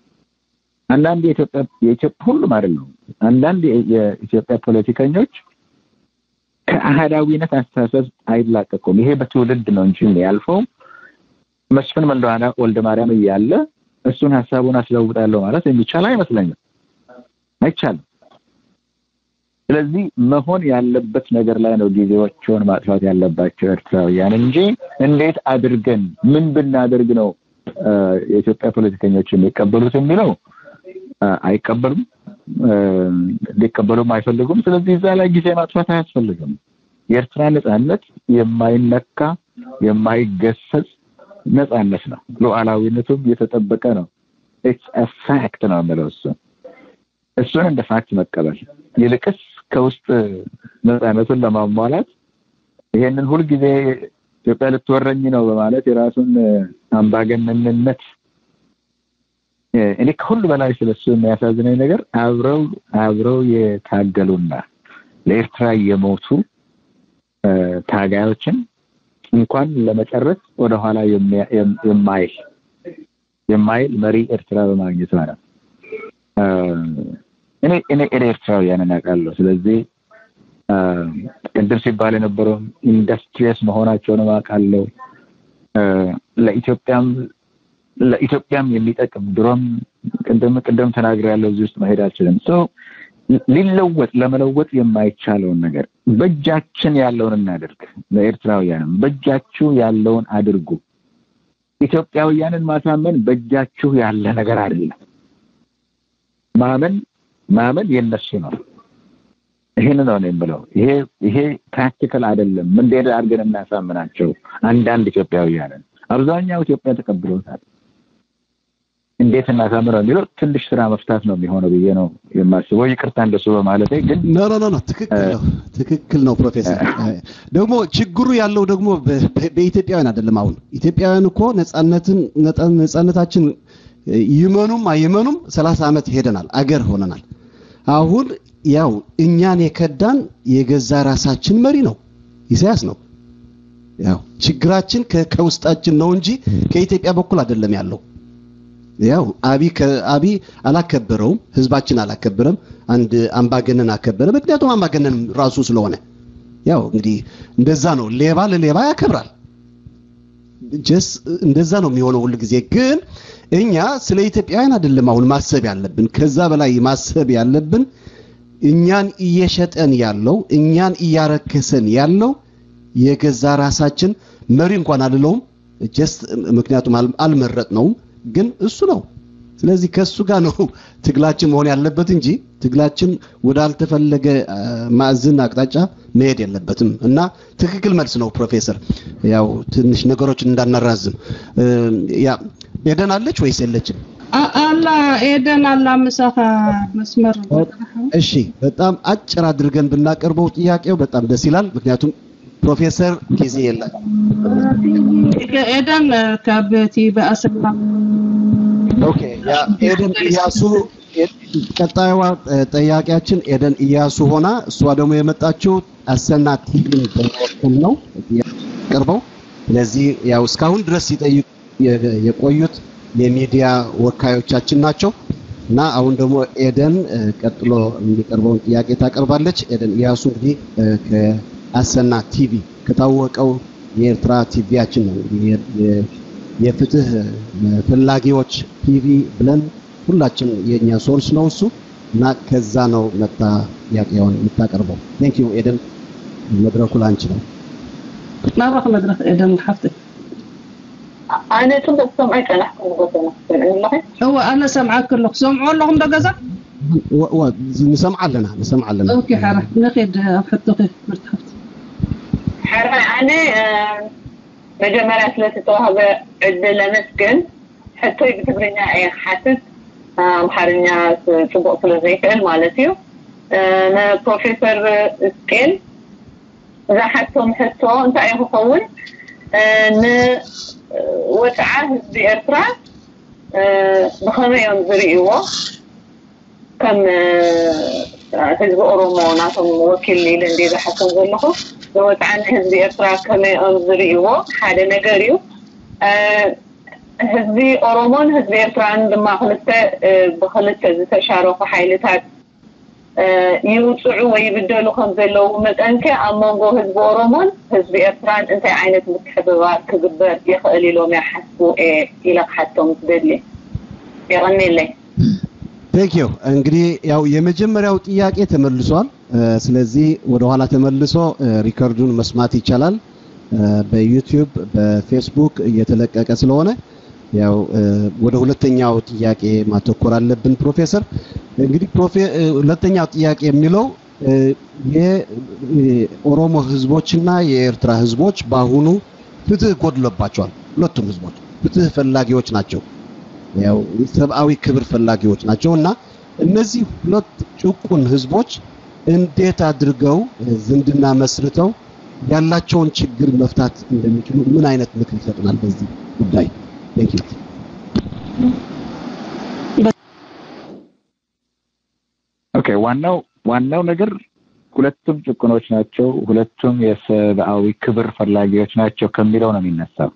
አንዳንድ የኢትዮጵያ የኢትዮጵያ ሁሉም አይደለም። አንዳንድ የኢትዮጵያ ፖለቲከኞች ከአህዳዊነት አስተሳሰብ አይላቀቁም። ይሄ በትውልድ ነው እንጂ ያልፈው መስፍን ወልደ ማርያም እያለ እሱን ሀሳቡን አስለውጣለሁ ማለት የሚቻል አይመስለኝም። አይቻልም። ስለዚህ መሆን ያለበት ነገር ላይ ነው ጊዜዎችን ማጥፋት ያለባቸው ኤርትራውያን እንጂ እንዴት አድርገን ምን ብናደርግ ነው የኢትዮጵያ ፖለቲከኞች የሚቀበሉት የሚለው አይቀበሉም፣ ሊቀበሉም አይፈልጉም። ስለዚህ እዛ ላይ ጊዜ ማጥፋት አያስፈልግም። የኤርትራ ነጻነት የማይነካ የማይገሰጽ ነጻነት ነው። ሉዓላዊነቱም የተጠበቀ ነው። ኢትስ ፋክት ነው የምለው እሱ እሱን እንደ ፋክት መቀበል ይልቅስ ከውስጥ ነጻነቱን ለማሟላት ይሄንን ሁልጊዜ ኢትዮጵያ ልትወረኝ ነው በማለት የራሱን አምባገነንነት እኔ ከሁሉ በላይ ስለሱ የሚያሳዝነኝ ነገር አብረው አብረው የታገሉና ለኤርትራ የሞቱ ታጋዮችን እንኳን ለመጨረስ ወደኋላ የማይል የማይል መሪ ኤርትራ በማግኘቷ ነው። እኔ እኔ እኔ ኤርትራውያንን አውቃለሁ። ስለዚህ ቅድም ሲባል የነበረው ኢንዱስትሪየስ መሆናቸውን አውቃለሁ። ለኢትዮጵያም ለኢትዮጵያም የሚጠቅም ድሮም ቅድም ቅድም ተናግሬያለሁ። እዚህ ውስጥ መሄድ አልችልም። ሰው ሊለወጥ ለመለወጥ የማይቻለውን ነገር በእጃችን ያለውን እናድርግ። ለኤርትራውያንም በእጃችሁ ያለውን አድርጉ። ኢትዮጵያውያንን ማሳመን በእጃችሁ ያለ ነገር አይደለም። ማመን ማመን የነሱ ነው። ይህን ነው ነው የምለው። ይሄ ይሄ ፕራክቲካል አይደለም። እንዴት አድርገን እናሳምናቸው? አንዳንድ ኢትዮጵያውያንን አብዛኛው ኢትዮጵያ ተቀብሎታል። እንዴት እናሳምነው የሚለው ትንሽ ስራ መፍታት ነው የሚሆነው ብዬ ነው የማስበው። ይቅርታ እንደሱ በማለቴ ግን ኖ ኖ ኖ ትክክል ነው ትክክል ነው ፕሮፌሰር። ደግሞ ችግሩ ያለው ደግሞ በኢትዮጵያውያን አይደለም። አሁን ኢትዮጵያውያን እኮ ነጻነትን ነጻነታችን ይመኑም አይመኑም ሰላሳ ዓመት ሄደናል፣ አገር ሆነናል። አሁን ያው እኛን የከዳን የገዛ ራሳችን መሪ ነው ኢሳያስ ነው። ያው ችግራችን ከውስጣችን ነው እንጂ ከኢትዮጵያ በኩል አይደለም ያለው። ያው አቢ አቢ አላከበረውም፣ ህዝባችን አላከበረም። አንድ አምባገነን አከበረ። ምክንያቱም አምባገነን ራሱ ስለሆነ ያው እንግዲህ እንደዛ ነው። ሌባ ለሌባ ያከብራል። ጀስ እንደዛ ነው የሚሆነው ሁል ጊዜ። ግን እኛ ስለ ኢትዮጵያውያን አይደለም አሁን ማሰብ ያለብን። ከዛ በላይ ማሰብ ያለብን እኛን እየሸጠን ያለው እኛን እያረከሰን ያለው የገዛ ራሳችን መሪ እንኳን አልለውም ጀስት ምክንያቱም አልመረጥ ነውም ግን እሱ ነው ስለዚህ ከሱ ጋር ነው ትግላችን መሆን ያለበት እንጂ ትግላችን ወዳልተፈለገ ማዕዝን አቅጣጫ መሄድ የለበትም እና ትክክል መልስ ነው ፕሮፌሰር። ያው ትንሽ ነገሮችን እንዳናራዝም ያ ኤደን አለች ወይስ የለችም? አላ ኤደን አላ ምሳኻ መስመር እሺ፣ በጣም አጭር አድርገን ብናቀርበው ጥያቄው በጣም ደስ ይላል። ምክንያቱም ፕሮፌሰር ጊዜ የለም። ኤደን ከብቲ በአሰላ ኦኬ፣ ያ ኤደን እያሱ ቀጣዩዋ ጠያቂያችን ኤደን እያሱ ሆና እሷ ደግሞ የመጣችው አሰና ቲቪን በመወከል ነው ቀርበው። ስለዚህ ያው እስካሁን ድረስ ሲጠይቁ የቆዩት የሚዲያ ወካዮቻችን ናቸው እና አሁን ደግሞ ኤደን ቀጥሎ የሚቀርበውን ጥያቄ ታቀርባለች። ኤደን እያሱ እንግዲህ ከአሰና ቲቪ ከታወቀው የኤርትራ ቲቪያችን ነው እንግዲህ የፍትህ ፈላጊዎች ቲቪ ብለን ሁላችን የኛ ሶርስ ነው እሱ እና ከዛ ነው መጣ ጥያቄውን የምታቀርበው። ቴንክ ዩ ኤደን፣ መድረኩ ላንቺ ነው። ናብረኽ መድረክ ኤደን ሓፍትክ ኣነ ፅቡቅ ሰምዐ ቀናሕኩም ጎተና እወ ኣነ ሰምዓክ ኣለኹ ሰምዖ ኣለኹም ዶ ገዛ ንሰምዓ ኣለና ንሰምዓ ኣለና ኦኬ ሓራ ንኸድ ኣብ ሕቶኺ ምርት ሓፍቲ ሕራ ኣነ መጀመርያ ስለተተዋህበ ዕድል ለመስግን ሕቶይ ብትግርኛ እየ ክሓትት ኣምሓርኛ ፅቡቅ ስለ ዘይክእል ማለት እዩ ንፕሮፌሰር እስቄል ዝሓቶም ሕቶ እንታይ እዩ ክኸውን ንወፅዓ ህዝቢ ኤርትራ ብኸመይ እዮም ዝርእይዎ ከም ህዝቢ ኦሮሞ ናቶም ወኪል ኢለ እንደ ዝሓቶም ዘለኹ ንወፅዓ ንህዝቢ ኤርትራ ከመይ እዮም ዝርእይዎ ሓደ ነገር እዩ ህዝቢ ኦሮሞን ህዝቢ ኤርትራን ድማ ክልተ ብክልተ ዝተሻረኩ ሓይልታት ይውፅዑ ወይ ይብደሉ ከም ዘለዉ መጠንከ ኣብ መንጎ ህዝቢ ኦሮሞን ህዝቢ ኤርትራን እንታይ ዓይነት ምትሕብባር ክግበር ይኽእል ኢሎም ይሓስቡ ኢለ ክሓቶም ትደሊ ይቀኒለይ ቴንክ ዩ እንግዲህ ያው የመጀመሪያው ጥያቄ ተመልሷል። ስለዚህ ወደ ኋላ ተመልሶ ሪከርዱን መስማት ይቻላል። በዩቲዩብ በፌስቡክ እየተለቀቀ ስለሆነ ያው ወደ ሁለተኛው ጥያቄ ማተኮር አለብን። ፕሮፌሰር እንግዲህ ሁለተኛው ጥያቄ የሚለው የኦሮሞ ህዝቦችና የኤርትራ ህዝቦች በአሁኑ ፍትህ ጎድሎባቸዋል። ሁለቱም ህዝቦች ፍትህ ፈላጊዎች ናቸው። ያው ሰብአዊ ክብር ፈላጊዎች ናቸው እና እነዚህ ሁለት ጭቁን ህዝቦች እንዴት አድርገው ዝምድና መስርተው ያላቸውን ችግር መፍታት እንደሚችሉ ምን አይነት ምክር ይሰጡናል በዚህ ጉዳይ? ቴንክ ዩ። ኦኬ ዋናው ዋናው ነገር ሁለቱም ጭቁኖች ናቸው፣ ሁለቱም የሰብአዊ ክብር ፈላጊዎች ናቸው ከሚለው ነው የሚነሳው።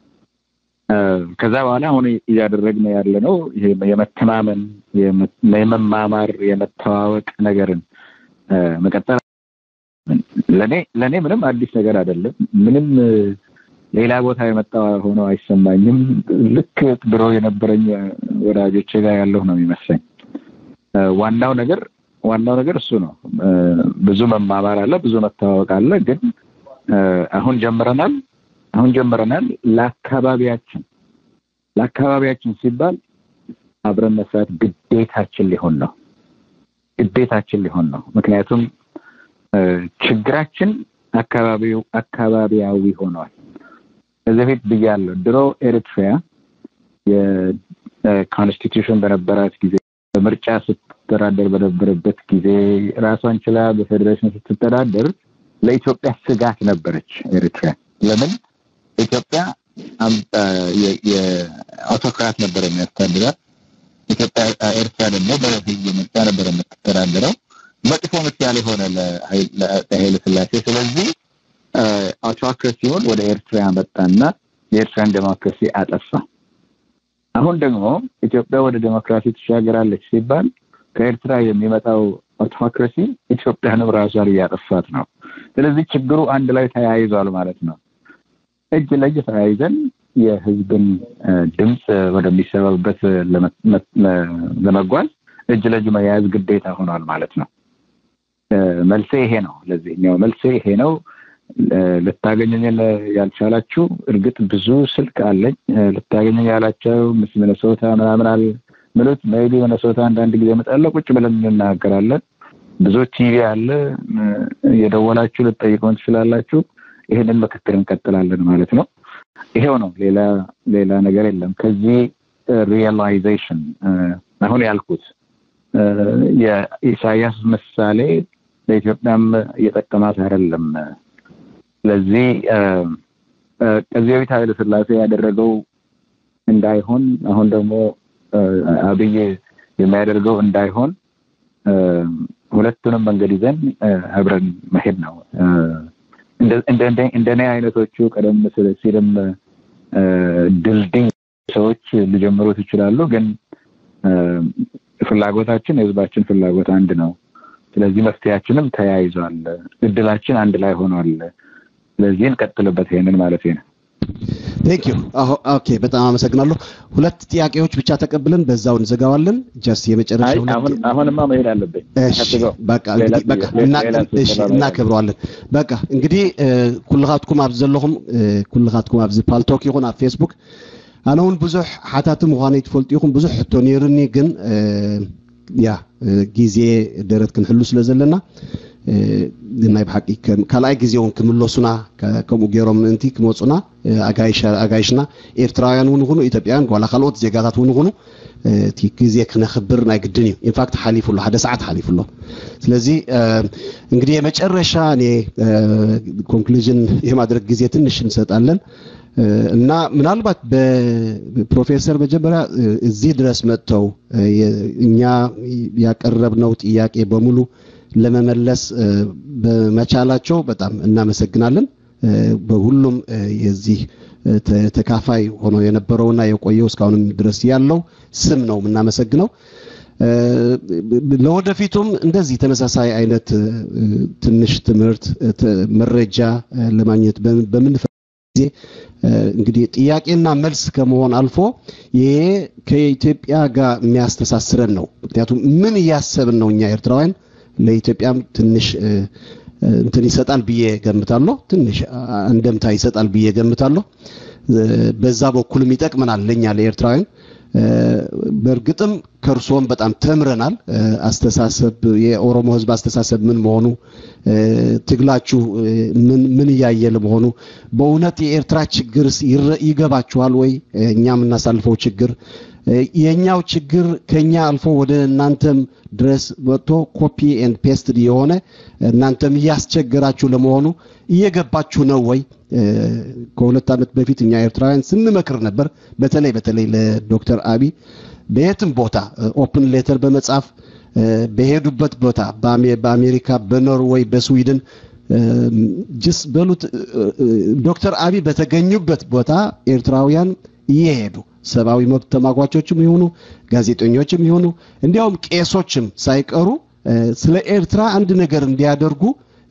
ከዛ በኋላ አሁን እያደረግን ያለ ነው ይሄ የመተማመን የመማማር የመተዋወቅ ነገርን መቀጠል ለኔ ለኔ ምንም አዲስ ነገር አይደለም። ምንም ሌላ ቦታ የመጣ ሆኖ አይሰማኝም። ልክ ድሮ የነበረኝ ወዳጆቼ ጋር ያለሁ ነው የሚመስለኝ። ዋናው ነገር ዋናው ነገር እሱ ነው። ብዙ መማማር አለ፣ ብዙ መተዋወቅ አለ። ግን አሁን ጀምረናል አሁን ጀምረናል። ለአካባቢያችን ለአካባቢያችን ሲባል አብረን መስራት ግዴታችን ሊሆን ነው ግዴታችን ሊሆን ነው። ምክንያቱም ችግራችን አካባቢው አካባቢያዊ ሆኗል። ከዚህ በፊት ብያለሁ። ድሮ ኤሪትሪያ የኮንስቲቱሽን በነበራት ጊዜ በምርጫ ስትተዳደር በነበረበት ጊዜ ራሷን ችላ በፌዴሬሽን ስትተዳደር ለኢትዮጵያ ስጋት ነበረች ኤሪትሪያ። ለምን? ኢትዮጵያ የአውቶክራት ነበረ የሚያስተዳድራት። ኢትዮጵያ ኤርትራ ደግሞ በህዝብ ምርጫ ነበረ የምትተዳደረው። መጥፎ ምሳሌ ሆነ ለኃይለ ሥላሴ። ስለዚህ አውቶክራሲውን ወደ ኤርትራ መጣና የኤርትራን ዴሞክራሲ አጠፋ። አሁን ደግሞ ኢትዮጵያ ወደ ዴሞክራሲ ትሻገራለች ሲባል ከኤርትራ የሚመጣው አውቶክራሲ ኢትዮጵያንም ራሷን እያጠፋት ነው። ስለዚህ ችግሩ አንድ ላይ ተያይዟል ማለት ነው። እጅ ለእጅ ተያይዘን የህዝብን ድምፅ ወደሚሰበብበት ለመጓዝ እጅ ለእጅ መያያዝ ግዴታ ሆኗል ማለት ነው። መልሴ ይሄ ነው። ለዚህኛው መልሴ ይሄ ነው። ልታገኘኝ ያልቻላችሁ እርግጥ ብዙ ስልክ አለኝ። ልታገኘኝ ያላቸው ምስ ሚነሶታ ምናምን ምሉት ሜይቢ መነሶታ አንዳንድ ጊዜ እመጣለሁ፣ ቁጭ ብለን እንናገራለን። ብዙ ቲቪ አለ፣ የደወላችሁ ልትጠይቁን ትችላላችሁ። ይህንን ምክክር እንቀጥላለን ማለት ነው። ይሄው ነው፣ ሌላ ሌላ ነገር የለም። ከዚህ ሪያላይዜሽን አሁን ያልኩት የኢሳያስ ምሳሌ ለኢትዮጵያም እየጠቀማት አይደለም። ስለዚህ ከዚህ በፊት ኃይለ ሥላሴ ያደረገው እንዳይሆን አሁን ደግሞ አብይ የሚያደርገው እንዳይሆን ሁለቱንም መንገድ ይዘን አብረን መሄድ ነው። እንደኔ አይነቶቹ ቀደም ሲልም ድልድይ ሰዎች ሊጀምሩት ይችላሉ፣ ግን ፍላጎታችን የህዝባችን ፍላጎት አንድ ነው። ስለዚህ መፍትሄያችንም ተያይዟል። እድላችን አንድ ላይ ሆኗል። ስለዚህ እንቀጥልበት ይሄንን ማለት ነው። ቴንክ ዩ ኦኬ፣ በጣም አመሰግናለሁ። ሁለት ጥያቄዎች ብቻ ተቀብለን በዛው እንዘጋዋለን። ጀስት የመጨረሻ አሁን አሁንማ መሄድ አለብኝ። በቃ በቃ እናከብረዋለን። በቃ እንግዲህ ኩልኻትኩም ኣብ ዘለኹም ኩልኻትኩም ኣብዚ ፓልቶክ ይኹን ኣብ ፌስቡክ ኣነ እውን ብዙሕ ሓታት ምዃነይ ትፈልጡ ኢኹም ብዙሕ ሕቶ ነይሩኒ ግን ያ ግዜ ደረት ክንሕሉ ስለ ዘለና ናይ ብሓቂ ካልኣይ ግዜ እውን ክምለሱና ከምኡ ገይሮም ምእንቲ ክመፁና ኣጋይሽና ኤርትራውያን እውን ይኹኑ ኢትዮጵያውያን ዋላ ካልኦት ዜጋታት እውን ይኹኑ እቲ ግዜ ክነኽብር ናይ ግድን እዩ ኢንፋክት ሓሊፉሎ ሓደ ሰዓት ሓሊፉሎ ስለዚ እንግዲህ የመጨረሻ እኔ ኮንክሉዥን የማድረግ ጊዜ ትንሽ እንሰጣለን እና ምናልባት በፕሮፌሰር መጀመሪያ እዚህ ድረስ መጥተው እኛ ያቀረብነው ጥያቄ በሙሉ ለመመለስ በመቻላቸው በጣም እናመሰግናለን። በሁሉም የዚህ ተካፋይ ሆኖ የነበረውና የቆየው እስካሁንም ድረስ ያለው ስም ነው የምናመሰግነው። ለወደፊቱም እንደዚህ ተመሳሳይ አይነት ትንሽ ትምህርት መረጃ ለማግኘት በምንፈልግ ጊዜ እንግዲህ ጥያቄና መልስ ከመሆን አልፎ ይሄ ከኢትዮጵያ ጋር የሚያስተሳስረን ነው። ምክንያቱም ምን እያሰብን ነው እኛ ኤርትራውያን ለኢትዮጵያም ትንሽ እንትን ይሰጣል ብዬ ገምታለሁ። ትንሽ እንደምታ ይሰጣል ብዬ ገምታለሁ። በዛ በኩልም ይጠቅመናል ለእኛ ለኤርትራውያን። በእርግጥም ከእርሶም በጣም ተምረናል። አስተሳሰብ የኦሮሞ ሕዝብ አስተሳሰብ ምን መሆኑ ትግላችሁ ምን ምን እያየ ለመሆኑ በእውነት የኤርትራ ችግርስ ይገባችኋል ወይ? እኛ የምናሳልፈው ችግር የኛው ችግር ከኛ አልፎ ወደ እናንተም ድረስ መጥቶ ኮፒ ኤንድ ፔስትድ የሆነ እናንተም እያስቸገራችሁ ለመሆኑ እየገባችሁ ነው ወይ? ከሁለት ዓመት በፊት እኛ ኤርትራውያን ስንመክር ነበር። በተለይ በተለይ ለዶክተር አብይ በየትም ቦታ ኦፕን ሌተር በመጻፍ በሄዱበት ቦታ በአሜሪካ፣ በኖርዌይ፣ በስዊድን ጅስ በሉት ዶክተር አብይ በተገኙበት ቦታ ኤርትራውያን እየሄዱ ሰብአዊ መብት ተሟጓቾችም ይሆኑ ጋዜጠኞችም ይሆኑ እንዲያውም ቄሶችም ሳይቀሩ ስለ ኤርትራ አንድ ነገር እንዲያደርጉ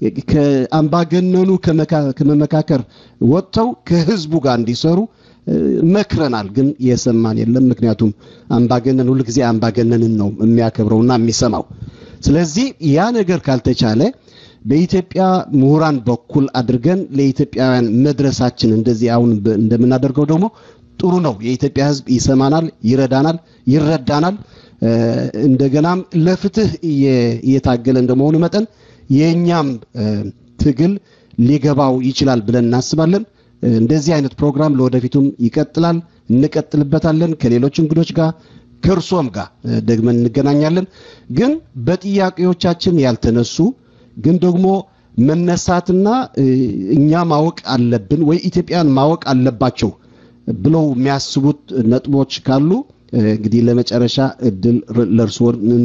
ከአምባገነኑ ከመመካከር ወጥተው ከህዝቡ ጋር እንዲሰሩ መክረናል። ግን የሰማን የለም። ምክንያቱም አምባገነን ሁልጊዜ አምባገነንን ነው የሚያከብረውና የሚሰማው። ስለዚህ ያ ነገር ካልተቻለ በኢትዮጵያ ምሁራን በኩል አድርገን ለኢትዮጵያውያን መድረሳችን እንደዚህ አሁን እንደምናደርገው ደግሞ ጥሩ ነው። የኢትዮጵያ ህዝብ ይሰማናል፣ ይረዳናል፣ ይረዳናል። እንደገናም ለፍትህ እየታገለ እንደመሆኑ መጠን የእኛም ትግል ሊገባው ይችላል ብለን እናስባለን። እንደዚህ አይነት ፕሮግራም ለወደፊቱም ይቀጥላል፣ እንቀጥልበታለን ከሌሎች እንግዶች ጋር ከእርሶም ጋር ደግመን እንገናኛለን። ግን በጥያቄዎቻችን ያልተነሱ ግን ደግሞ መነሳትና እኛ ማወቅ አለብን ወይ ኢትዮጵያን ማወቅ አለባቸው ብለው የሚያስቡት ነጥቦች ካሉ እንግዲህ ለመጨረሻ እድል ለእርስዎ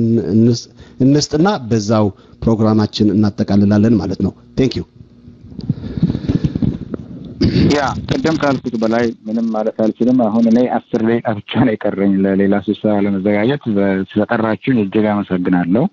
እንስጥና በዛው ፕሮግራማችን እናጠቃልላለን ማለት ነው። ቴንክ ዩ። ያ ቅድም ካልኩት በላይ ምንም ማለት አልችልም። አሁን እኔ አስር ደቂቃ ብቻ ነው የቀረኝ ለሌላ ስብሰባ ለመዘጋጀት። ስለጠራችሁኝ እጅግ አመሰግናለሁ።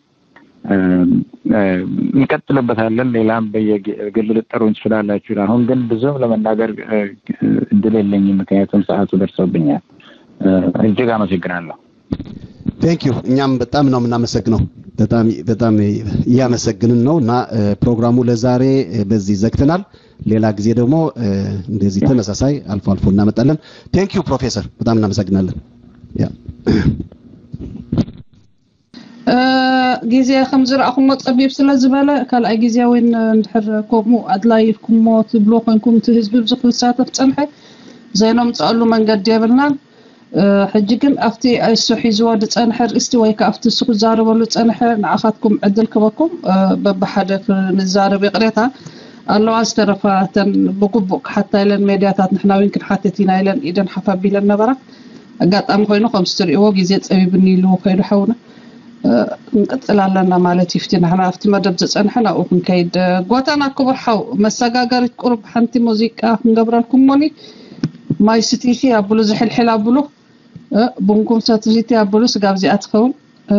እንቀጥልበታለን። ሌላም በየግል ልጠሩኝ ትችላላችሁ። አሁን ግን ብዙም ለመናገር እድል የለኝም፣ ምክንያቱም ሰዓቱ ደርሶብኛል። እጅግ አመሰግናለሁ። ቴንክ ዩ። እኛም በጣም ነው የምናመሰግነው። በጣም በጣም እያመሰግንን ነው እና ፕሮግራሙ ለዛሬ በዚህ ዘግተናል። ሌላ ጊዜ ደግሞ እንደዚህ ተመሳሳይ አልፎ አልፎ እናመጣለን። ቴንክ ዩ ፕሮፌሰር፣ በጣም እናመሰግናለን። ያ ግዜ ከም ዝረእኹሞ ፀቢብ ስለ ዝበለ ካልኣይ ግዜ ወይ እንድሕር ከምኡ ኣድላይ ኢልኩሞ ትብሎ ኮይንኩም እቲ ህዝቢ ብዙሕ ዝሳተፍ ፀንሐ ዘይነምፅአሉ መንገዲ የብልናን ሕጂ ግን ኣብቲ እሱ ሒዝዎ ዝፀንሐ ርእስቲ ወይ ከዓ ኣብቲ እሱ ክዛረበሉ ዝፀንሐ ንዓኻትኩም ዕድል ክበኩም በብሓደ ክንዛረብ የቕሬታ ኣለዋ ዝተረፋ እተን ብግቡእ ክሓታ ኢለን ሜድያታት ንሕና እውን ክንሓትት ኢና ኢለን ኢደን ሓፍ ኣቢለን ነበራ ኣጋጣሚ ኮይኑ ከምዚ ትሪእዎ ግዜ ፀቢብኒ ኢሉ ከይዱ ሓውና ክንቅፅል ኣለና ማለት እዩ ፍቲ ንሕና ኣብቲ መደብ ዝፀንሐ ናብኡ ክንከይድ ጎተና ክቡር ሓው መሰጋገሪት ቁርብ ሓንቲ ሙዚቃ ክንገብረልኩም ሞኒ ማይ ስትይቲ ኣብሉ ዝሕልሕል ኣብሉ ቡንኩም ሰትይቲ ኣብሉ ስጋብ እዚኣ ትኸውን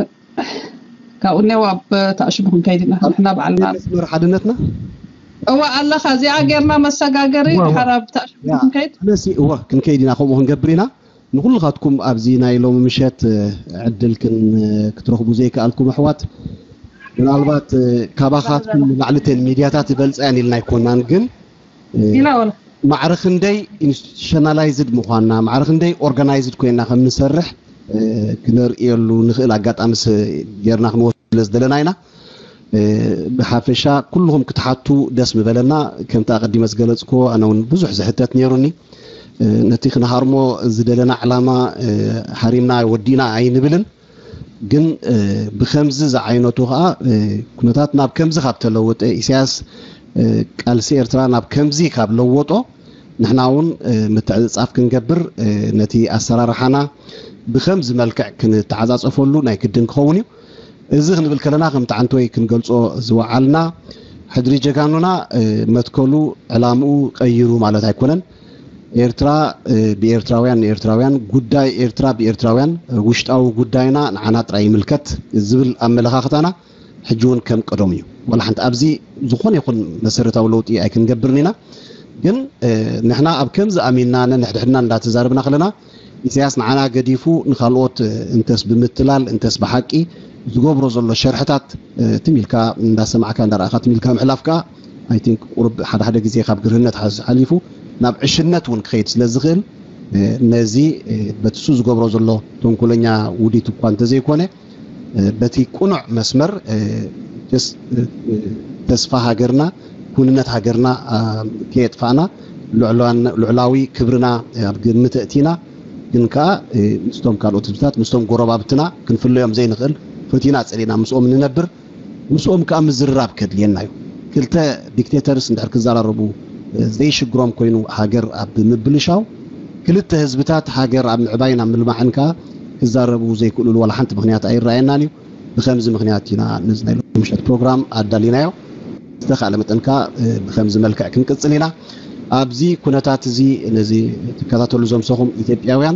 ካብኡ እኒአው ኣብ ተኣሽሙ ክንከይድ ኢና ንሕና ባዕልና መስመር ሓድነትና እዋ ኣለኻ እዚኣ ጌርና መሰጋገሪ ድሓር ኣብ ተኣሽሙ ክንከይድ ነሲ እወ ክንከይድ ኢና ከምኡ ክንገብር ኢና ንኩልኻትኩም ኣብዚ ናይ ሎሚ ምሸት ዕድል ክትረኽቡ ዘይከኣልኩም ኣሕዋት ምናልባት ካባኻትኩም ላዕልተን ሚድያታት ይበልፃያን ኢልና ኣይኮናን ግን ኢና ወላ ማዕረ ክንደይ ኢንስቲቱሽናላይዝድ ምኳንና ማዕረ ክንደይ ኦርጋናይዝድ ኮይንና ከም ንሰርሕ ክንርእየሉ ንኽእል ኣጋጣሚ ጌርና ክንወስዱ ስለ ዝደለና ኢና ብሓፈሻ ኩልኩም ክትሓቱ ደስ ምበለና ከምቲ ኣቐዲመ ዝገለፅክዎ ኣነ እውን ብዙሕ ዝሕተት ነይሩኒ ነቲ ክንሃርሞ ዝደለና ዕላማ ሃሪምና ወዲና ኣይንብልን ግን ብከምዚ ዝዓይነቱ ከዓ ኩነታት ናብ ከምዚ ካብ ተለወጠ ኢሳያስ ቃልሲ ኤርትራ ናብ ከምዚ ካብ ለወጦ ንሕና እውን ምትዕፅፃፍ ክንገብር ነቲ ኣሰራርሓና ብከምዚ መልክዕ ክንተዓፃፀፈሉ ናይ ግድን ክኸውን እዩ እዚ ክንብል ከለና ከምቲ ዓንተወይ ክንገልፆ ዝወዓልና ሕድሪ ጀጋኑና መትከሉ ዕላምኡ ቀይሩ ማለት ኣይኮነን ኤርትራ ብኤርትራውያን ንኤርትራውያን ጉዳይ ኤርትራ ብኤርትራውያን ውሽጣዊ ጉዳይና ንዓና ጥራይ ይምልከት ዝብል ኣመለኻኽታና ሕጂ እውን ከም ቀደም እዩ ወላ ሓንቲ ኣብዚ ዝኾነ ይኹን መሰረታዊ ለውጢ ኣይክንገብርን ኢና ግን ንሕና ኣብ ከምዚ ኣሚንና ነንሕድሕድና እንዳተዛረብና ከለና ኢሳያስ ንዓና ገዲፉ ንካልኦት እንተስ ብምትላል እንተስ ብሓቂ ዝገብሮ ዘሎ ሸርሕታት ትሚልካ እንዳሰማዕካ እንዳረእካ ትሚልካ ምሕላፍ ከዓ ኣይ ቲንክ ቁርብ ሓደ ሓደ ግዜ ካብ ግርህነት ሓሊፉ ናብ ዕሽነት እውን ክኸይድ ስለ ዝኽእል ነዚ በትሱ ዝገብሮ ዘሎ ተንኮለኛ ውዲት እኳ እንተዘይኮነ በቲ ቁኑዕ መስመር ተስፋ ሃገርና ኩንነት ሃገርና ከየጥፋእና ልዕላዊ ክብርና ኣብ ግምት እቲና ግን ከዓ ምስቶም ካልኦት ህዝብታት ምስቶም ጎረባብትና ክንፍለዮም ዘይንኽእል ፈቲና ፀሊና ምስኦም ንነብር ምስኦም ከዓ ምዝርራብ ከድልየና እዩ ክልተ ዲክቴተርስ እንድሕር ክዘራረቡ ዘይሽግሮም ኮይኑ ሃገር ኣብ ምብልሻው ክልተ ህዝብታት ሃገር ኣብ ምዕባይን ኣብ ምልማዕን ከዓ ክዛረቡ ዘይክእልሉ ዋላ ሓንቲ ምክንያት ኣይረኣየናን እዩ ብከምዚ ምክንያት ኢና ነዚ ናይ ምሸት ፕሮግራም ኣዳሊናዮ ዝተኻእለ መጠን ከዓ ብከምዚ መልክዕ ክንቅፅል ኢና ኣብዚ ኩነታት እዚ ነዚ ትከታተሉ ዘምሰኹም ኢትዮጵያውያን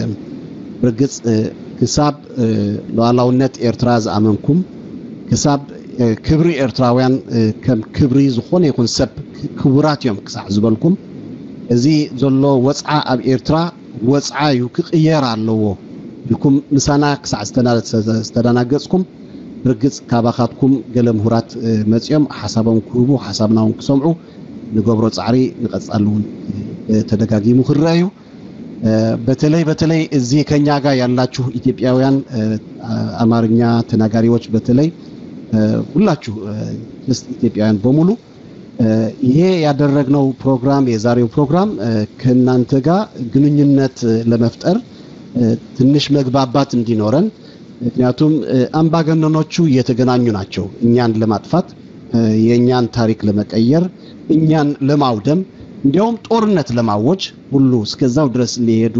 ርግፅ ክሳብ ሉዓላውነት ኤርትራ ዝኣመንኩም ክሳብ ክብሪ ኤርትራውያን ከም ክብሪ ዝኾነ ይኹን ሰብ ክቡራት እዮም ክሳዕ ዝበልኩም እዚ ዘሎ ወፅዓ ኣብ ኤርትራ ወፅዓ እዩ ክቕየር ኣለዎ ኢልኩም ምሳና ክሳዕ ዝተደናገፅኩም ርግፅ ካባኻትኩም ገለ ምሁራት መፅኦም ሓሳቦም ክህቡ ሓሳብና እውን ክሰምዑ ንገብሮ ፃዕሪ ንቐፃሊ እውን ተደጋጊሙ ክረአ እዩ በተለይ በተለይ እዚ ከኛ ጋር ያላችሁ ኢትዮጵያውያን አማርኛ ተናጋሪዎች በተለይ ሁላችሁ ኢትዮጵያውያን በሙሉ ይሄ ያደረግነው ፕሮግራም የዛሬው ፕሮግራም ከእናንተ ጋር ግንኙነት ለመፍጠር ትንሽ መግባባት እንዲኖረን ምክንያቱም አምባገነኖቹ እየተገናኙ ናቸው እኛን ለማጥፋት የእኛን ታሪክ ለመቀየር እኛን ለማውደም እንዲያውም ጦርነት ለማወጅ ሁሉ እስከዛው ድረስ ሊሄዱ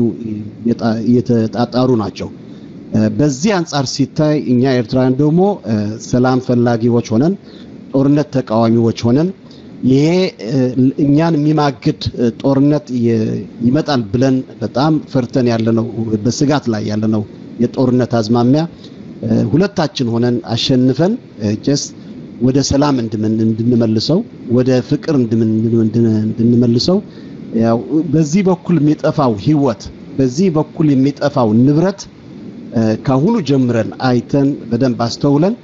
እየተጣጣሩ ናቸው። በዚህ አንጻር ሲታይ እኛ ኤርትራውያን ደግሞ ሰላም ፈላጊዎች ሆነን ጦርነት ተቃዋሚዎች ሆነን ይሄ እኛን የሚማግድ ጦርነት ይመጣል ብለን በጣም ፈርተን ያለነው በስጋት ላይ ያለነው የጦርነት አዝማሚያ ሁለታችን ሆነን አሸንፈን ጀስ ወደ ሰላም እንድንመልሰው ወደ ፍቅር እንድንመልሰው ያው በዚህ በኩል የሚጠፋው ህይወት በዚህ በኩል የሚጠፋው ንብረት ካሁኑ ጀምረን አይተን በደንብ አስተውለን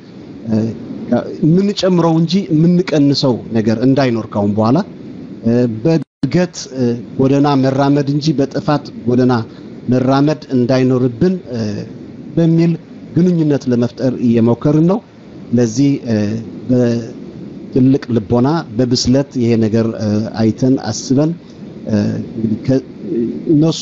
የምንጨምረው እንጂ የምንቀንሰው ነገር እንዳይኖር ካሁን በኋላ በእድገት ጎደና መራመድ እንጂ በጥፋት ጎደና መራመድ እንዳይኖርብን በሚል ግንኙነት ለመፍጠር እየሞከርን ነው። ለዚህ በትልቅ ልቦና በብስለት ይሄ ነገር አይተን አስበን እንግዲህ እነሱ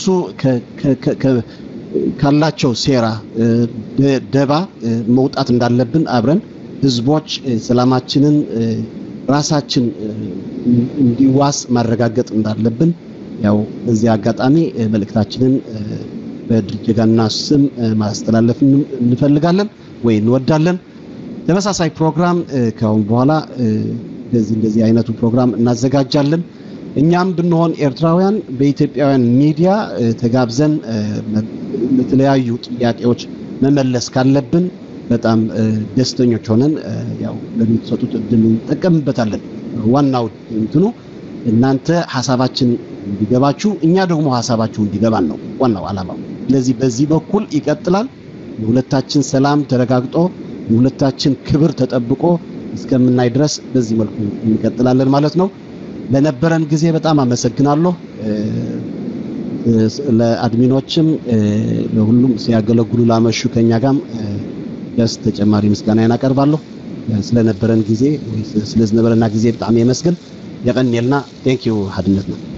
ካላቸው ሴራ ደባ መውጣት እንዳለብን አብረን ህዝቦች ሰላማችንን ራሳችን እንዲዋስ ማረጋገጥ እንዳለብን ያው በዚህ አጋጣሚ መልእክታችንን በድርጅጋና ስም ማስተላለፍ እንፈልጋለን ወይ እንወዳለን። ተመሳሳይ ፕሮግራም ከአሁን በኋላ እንደዚህ እንደዚህ አይነቱ ፕሮግራም እናዘጋጃለን። እኛም ብንሆን ኤርትራውያን በኢትዮጵያውያን ሚዲያ ተጋብዘን ለተለያዩ ጥያቄዎች መመለስ ካለብን በጣም ደስተኞች ሆነን ያው ለምትሰጡት እድል እንጠቀምበታለን። ዋናው እንትኑ እናንተ ሀሳባችን እንዲገባችሁ እኛ ደግሞ ሀሳባችሁ እንዲገባን ነው ዋናው ዓላማው። ስለዚህ በዚህ በኩል ይቀጥላል። የሁለታችን ሰላም ተረጋግጦ የሁለታችን ክብር ተጠብቆ እስከምናይ ድረስ በዚህ መልኩ እንቀጥላለን ማለት ነው። ለነበረን ጊዜ በጣም አመሰግናለሁ። ለአድሚኖችም ለሁሉም ሲያገለግሉ ላመሹ ከኛ ጋርም ደስ ተጨማሪ ምስጋና አቀርባለሁ። ስለነበረን ጊዜ ስለነበረና ጊዜ በጣም የመስገን የቀን የልና ቴንክ ዩ ሓድነትና